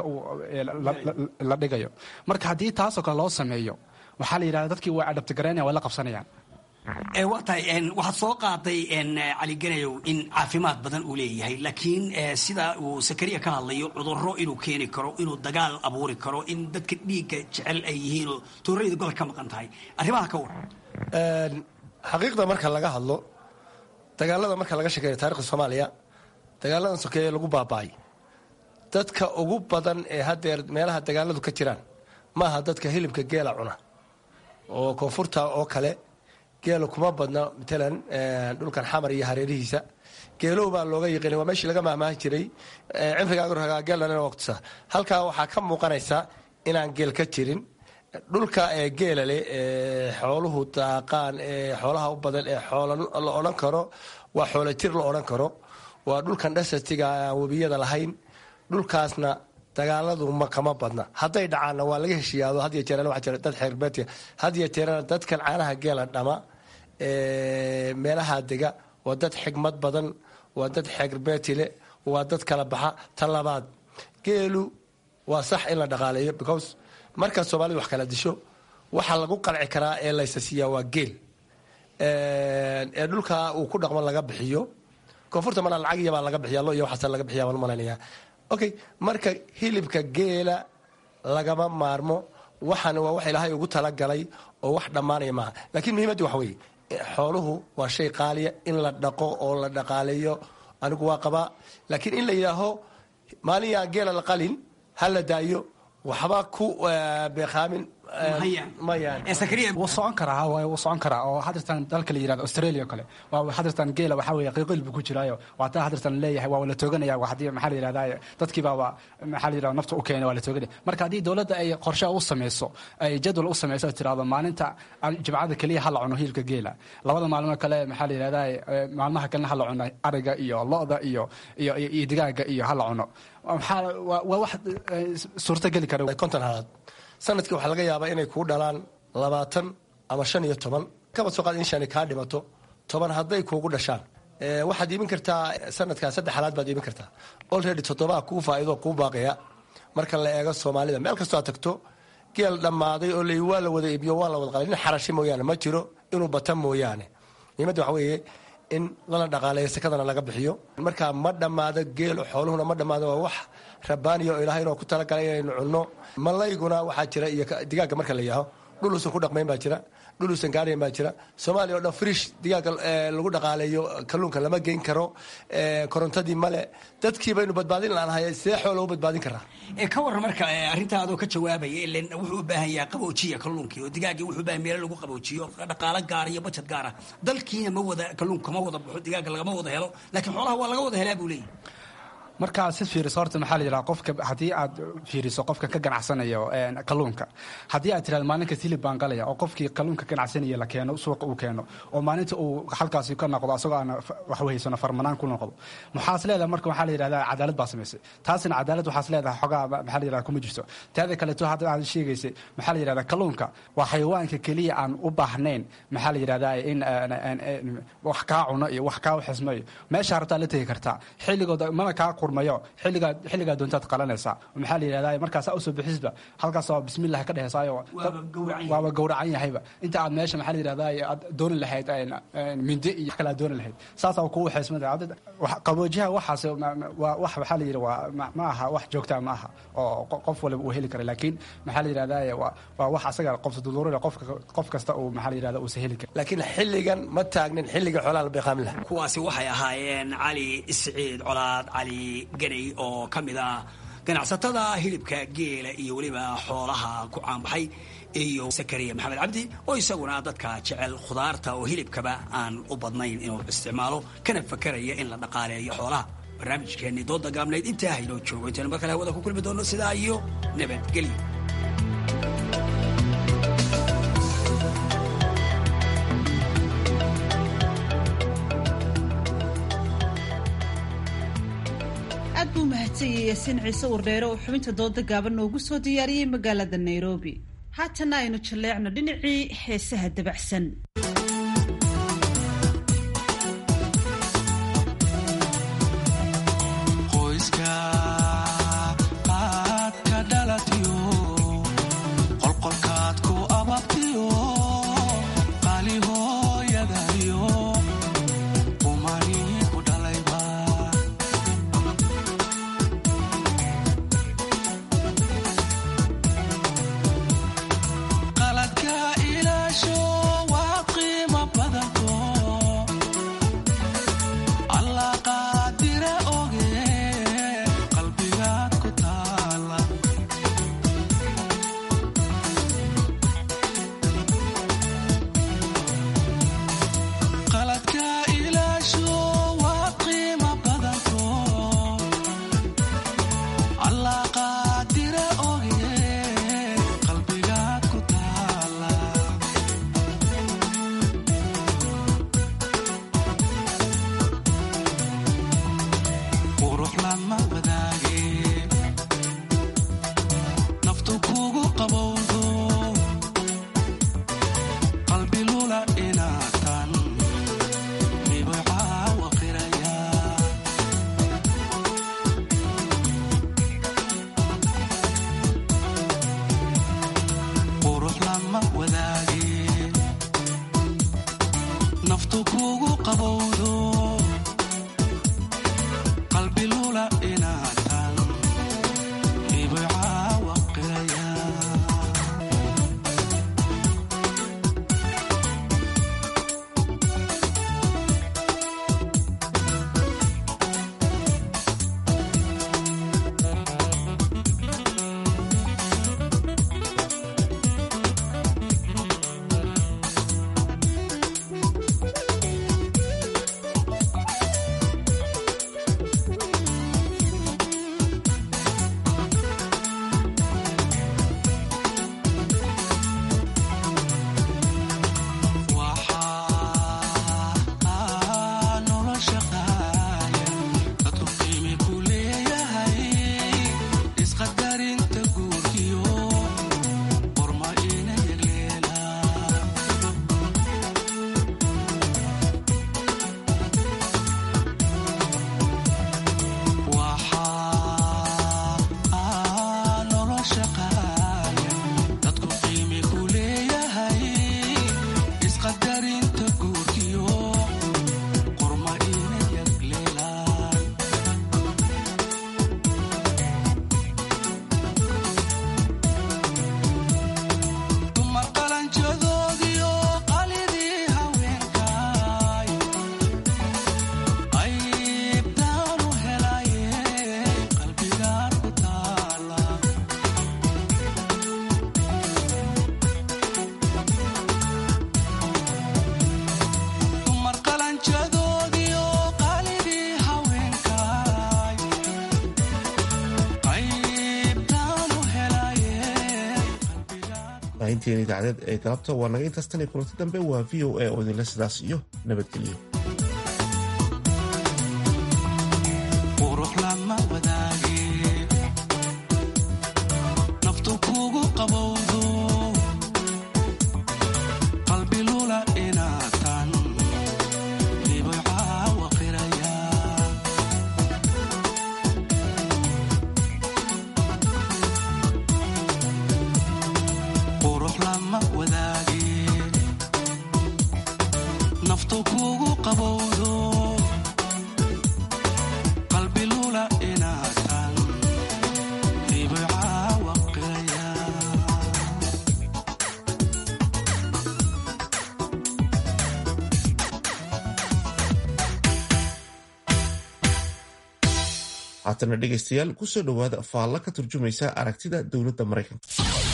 la dhigayo marka haddii taasoo kale loo sameeyo waxaa la yidhahda dadkii way adhabtigaraynaya way la qabsanayaan waa tahay waxaad soo qaaday cali ganayow in caafimaad badan uu leeyahay laakiin sida uu sakariya ka hadlayo cudurro inuu keeni karo inuu dagaal abuuri karo in dadka dhiigga jecel ay yihiin oo toorayda gobol ka maqan tahay arrimaha ka waran xaqiiqda marka laga hadlo dagaalada marka laga sheekeeyo taarikhda soomaaliya dagaaladan sokeeye lagu baaba'ay dadka ugu badan ee haddeer meelaha dagaaladu ka jiraan maaha dadka hilibka geela cuna oo koonfurta oo kale geela kuma badna matalan dhulkan xamar iyo hareerihiisa geelow baa looga yiqiinay waa meeshii laga mahmaahi jiray cimrigaaga geelana waqtisa halkaa waxaa ka muuqanaysa inaan geel ka jirin dhulka ee geela leh ee xooluhu daaqaan ee xoolaha u badan ee xoola la odhan karo waa xoola jir la odhan karo waa dhulkan dhasatiga aan webiyada lahayn dhulkaasna dagaaladu ma kama badna hadday dhacaanna waa laga heshiiyaado had iyo jeerana waxaa jira dad xeerbeetiya had iyo jeerana dadkan caanaha geela dhama meelaha dega waa dad xigmad badan waa dad xeerbeeti leh waa dad kala baxa ta labaad geelu waa sax in la dhaqaaleeyo because markaad soomaalidu wax kala disho waxaa lagu qalci karaa ee laysa siiyaa waa geel ee dhulka uu ku dhaqmo laga bixiyo koonfurta mana lacag iyabaa laga bixiya lo iyo waxaasa laga bixiya baan malaynayaa okay marka hilibka geela lagama maarmo waxaana waa wax ilaahay ugu talagalay oo wax dhammaanaya maaha laakiin muhiimaddu waxa weeye xooluhu waa shay qaaliya in la dhaqo oo la dhaqaaleeyo anigu waa qabaa laakiin in la yidhaaho maalin yaan geela la qalin ha la daayo waxba ku beekaamin wuu socon karaa wuu socon karaa oo hadirtan dalka la yirahdo australia o kale waa hadirtan geela waxaa weeye qiiqil buu ku jiraayo waa taa hadirtan leeyahay waa la tooganaya haddii maxaa la yirahdaa dadkii baaba maxaa la yirahda nafta u keenay waa la tooganaya marka haddii dowladda ay qorshe u sameyso ay jadwal u sameyso tirahdo maalinta jimcada keliya ha la cuno hilibka geela labada maalmo kale maxaa la yirahdaa maalmaha kalena ha la cuno ariga iyo lo-da iyo iyo iyo digaaga iyo ha la cuno maxaa waa wax suurtageli kara konton halaad sanadkii waxaa laga yaabaa inay kuu dhalaan labaatan ama shan iyo toban kaba soo qaad in shani kaa dhimato toban hadday kuugu dhashaan waxaad iibin kartaa sanadkaa saddex halaad baad iibin kartaa olready toddobaa kuu faa'ido kuu baaqaya marka la eego soomaalida meel kastoo aad tagto geel dhammaaday oo la waa la wada iibiyo waa la wada qalay nin xarashi mooyaane ma jiro inuu bata mooyaane muhiimadda waxa weeye in lana dhaqaaleeyo sekadana laga bixiyo markaa ma dhammaado geelo xooluhuna ma dhammaado waa wax rabbaaniya oo ilaahay inoo ku talagalay inaynu cunno malayguna waxaa jira iyo digaagga marka la yaaho dhul uusan ku dhaqmayn baa jira dhul uusan gaadhayn baa jira soomaaliya o dhan frish digaagga lagu dhaqaaleeyo kalluunka lama geyn karo korontadii male dadkii baynu badbaadin laanahay see xoola u badbaadin karaa ka warran marka arrintaa adoo ka jawaabaya ilan wuxuu u baahan yahay qaboojiya kalluunkii oo digaaggii wuxuu baahan meelo lagu qaboojiyo dhaqaalo gaara iyo bajad gaara dalkiina ma wada kalluunka ma wada baxo digaagga lagama wada helo laakiin xoolaha waa laga wada helaa buu leeyahy markaa si fiiriso horta maxaa la yidhaha qofka haddii aad fiiriso qofka ka ganacsanayo kalluunka haddii aad tirahdo maalinkas hilib baan qalaya oo qofkii kalluunka ganacsanaya la keeno suuqa uu keeno oo maalinta uu halkaasi ka noqdo asagoo aan waxwehaysano farmanaan ku noqdo maxaas leedahay marka waxaa la yidhahdaa cadaalad baa samaysay taasina cadaalad waxaas leedahay xogaa maxaa la yidhahda kuma jirto teeda kaleeto hadda aad sheegaysay maxaa la yidhahdaa kalluunka waa xayawaanka keliya aan u baahnayn maxaa la yidhahdaa in wax kaa cuno iyo wax kaa xismayo meesha rabtaa la tegi kartaa xilligooda mana kaa qurmayo xilligaa xilligaa doontaad qalanaysaa maxaa la yidhahdaa markaas usoo bixisba halkaasoo bismillah ka dhehesaayo waaba gowracan yahayba inta aad meesha maxaa la yidhahdaa aad dooni lahayd mindi iyo wax kale aad dooni lahayd saasaa kugu xeesmada qaboojiyaha waxaas waa wax waxaa la yidhi waa ma aha wax joogtaa ma aha oo qof waliba uu heli kara laakiin maxaa la yidhahdaa waa wax asaga qof duduurada qof kasta uu maxaa la yidhahdaa uusa heli karin laakiin xilligan ma taagnin xilliga xoolaha la beeqaamin laha kuwaasi waxay ahaayeen cali siciid colaad cali ganay oo ka mid ah ganacsatada hilibka geela iyo weliba xoolaha ku caanbaxay iyo sakariya maxamed cabdi oo isaguna dadka jecel khudaarta oo hilibkaba aan u badnayn inuu isticmaalo kana fakaraya in la dhaqaaleeyo xoolaha barnaamijkeennii dooda gaabnayd intaa haynoo joogo intaynu mar kale hawada ku kulmi doonno sidaa iyo nabadgelyo aad buu mahadsanyay yaasiin ciise wardheere oo xubinta dooda gaaban noogu soo diyaariyey magaalada nairobi haatana aynu jalleecno dhinacii heesaha dabacsan baahinteena idaacadeed ee galabta waa naga intaas tan iyo kulanti dambe waa v o a oo idinle sidaas iyo nabadgelyo haatana dhegaystayaal kusoo dhowaada faalla ka turjumaysa aragtida dowladda maraykanka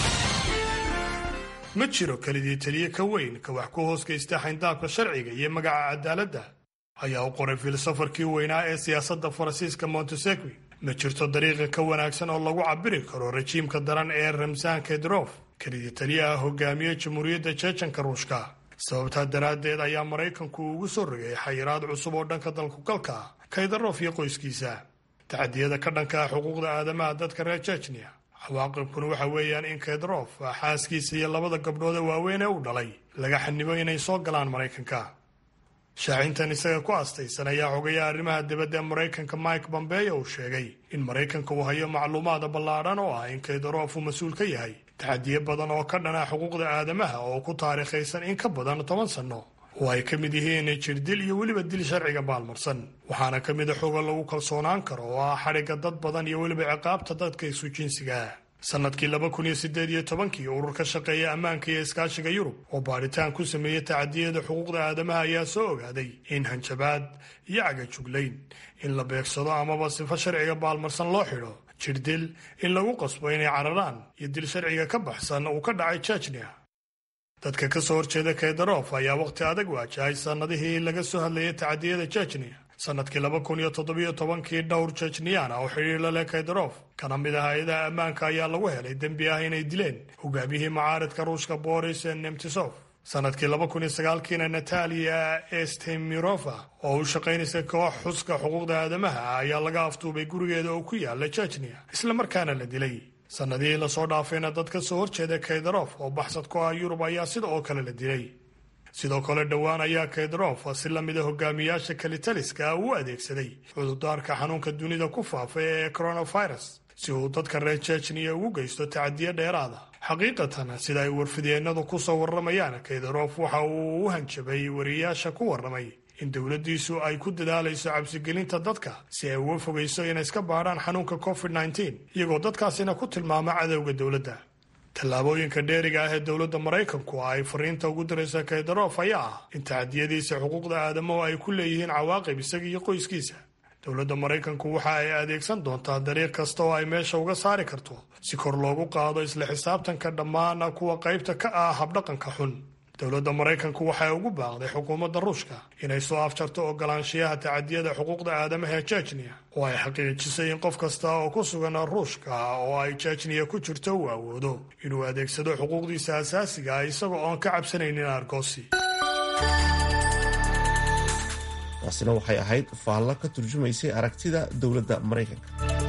ma jiro kelidii taliye ka weyn ka wax ku hoos geysta xayndaabka sharciga iyo magaca cadaaladda ayaa u qoray filosofarkii weynaa ee siyaasadda faransiiska montesegui ma jirto dariiqa ka wanaagsan oo lagu cabiri karo rajiimka daran ee ramsan kedrof kelidii taliyaha hogaamiye jamhuuriyadda jeejanka ruushka sababtaa daraaddeed ayaa maraykanku ugu soo rogay xayiraad cusub oo dhanka dalkugalka ah kaydarof iyo qoyskiisa tacadiyada ka dhanka ah xuquuqda aadamaha dadka reer jejniya cawaaqibkuna waxa weeyaan in kedrof xaaskiisa iyo labada gabdhood ee waaweyn ee u dhalay laga xanibo inay soo galaan maraykanka shaacintan isaga ku astaysan ayaa xogayaa arrimaha dibadda ee maraykanka mike bombeyo uu sheegay in maraykanka uu hayo macluumaada ballaadhan oo ah in kaydarof uu mas-uul ka yahay tacadiyo badan oo ka dhana xuquuqda aadamaha oo ku taariikhaysan in ka badan toban sanno oo ay ka mid yihiin jirdil iyo weliba dil sharciga baalmarsan waxaana ka mid a xoga lagu kalsoonaan karo oo ah xadhigga dad badan iyo weliba ciqaabta dadka isu jinsiga sanadkii laba kun iyo sideed iyo tobankii urur ka shaqeeya ammaanka iyo iskaashiga yurub oo baadhitaan ku sameeyey tacadiyada xuquuqda aadamaha ayaa soo ogaaday in hanjabaad iyo cagajuglayn in la beegsado amaba sifo sharciga baalmarsan loo xidho jirdil in lagu qasbo inay cararaan iyo dil sharciga ka baxsan uu ka dhacay jejnia dadka ka soo horjeeda keydarof ayaa wakhti adag waajahay sannadihii laga soo hadlayay tacadiyada jejniya sannadkii laba kun iyo toddobiyo tobankii dhowr jejniyaan ah oo xidhiir la leh keydarof kana mid ah hay-adaha ammaanka ayaa lagu helay dembi ah inay dileen hogaamiyihii macaaridka ruushka boris nemtisov sannadkii laba kun iyo sagaalkiina natalia estemirova oo u shaqaynaysa koox xuska xuquuqda aadamaha ah ayaa laga aftuubay gurigeeda oo ku yaala jejniya islamarkaana la dilay sannadihii lasoo dhaafayna dad ka soo horjeeda keydarof oo baxsad ku ah yurub ayaa sida oo kale la dilay sidoo kale dhowaan ayaa keydarof si la mida hogaamiyaasha kalitaliska ah uu adeegsaday cudurdaarka xanuunka dunida ku faafay ee coronavirus si uu dadka reer jejniya ugu geysto tacadiyo dheeraada xaqiiqatan sida ay warfidyeenadu ku soo warramayaan keydarof waxa uu u hanjabay wariyaasha ku warramay in dowladdiisu ay ku dadaalayso cabsigelinta dadka si ay uga fogayso inay iska baadhaan xanuunka covid nneteen iyagoo dadkaasina ku tilmaama cadowga dowladda tallaabooyinka dheeriga ah ee dowladda maraykanku ay fariinta ugu diraysa keydarof ayaa ah in tacadiyadiisa xuquuqda aadamuhu ay ku leeyihiin cawaaqib isaga iyo qoyskiisa dowladda maraykanku waxa ay adeegsan doontaa dariiq kasta oo ay meesha uga saari karto si kor loogu qaado isla xisaabtanka dhammaan kuwa qaybta ka ah habdhaqanka xun dowladda maraykanku waxay ugu baaqday xukuumadda ruushka inay soo afjarto ogolaanshiyaha tacadiyada xuquuqda aadamaha ee jejniya oo ay xaqiijisay in qof kasta oo ku sugan ruushka oo ay jejniya ku jirto uu awoodo inuu adeegsado xuquuqdiisa asaasiga ah isagoo oon ka cabsanaynin argoosi taasina waxay ahayd faalla ka turjumaysay aragtida dowladda maraykanka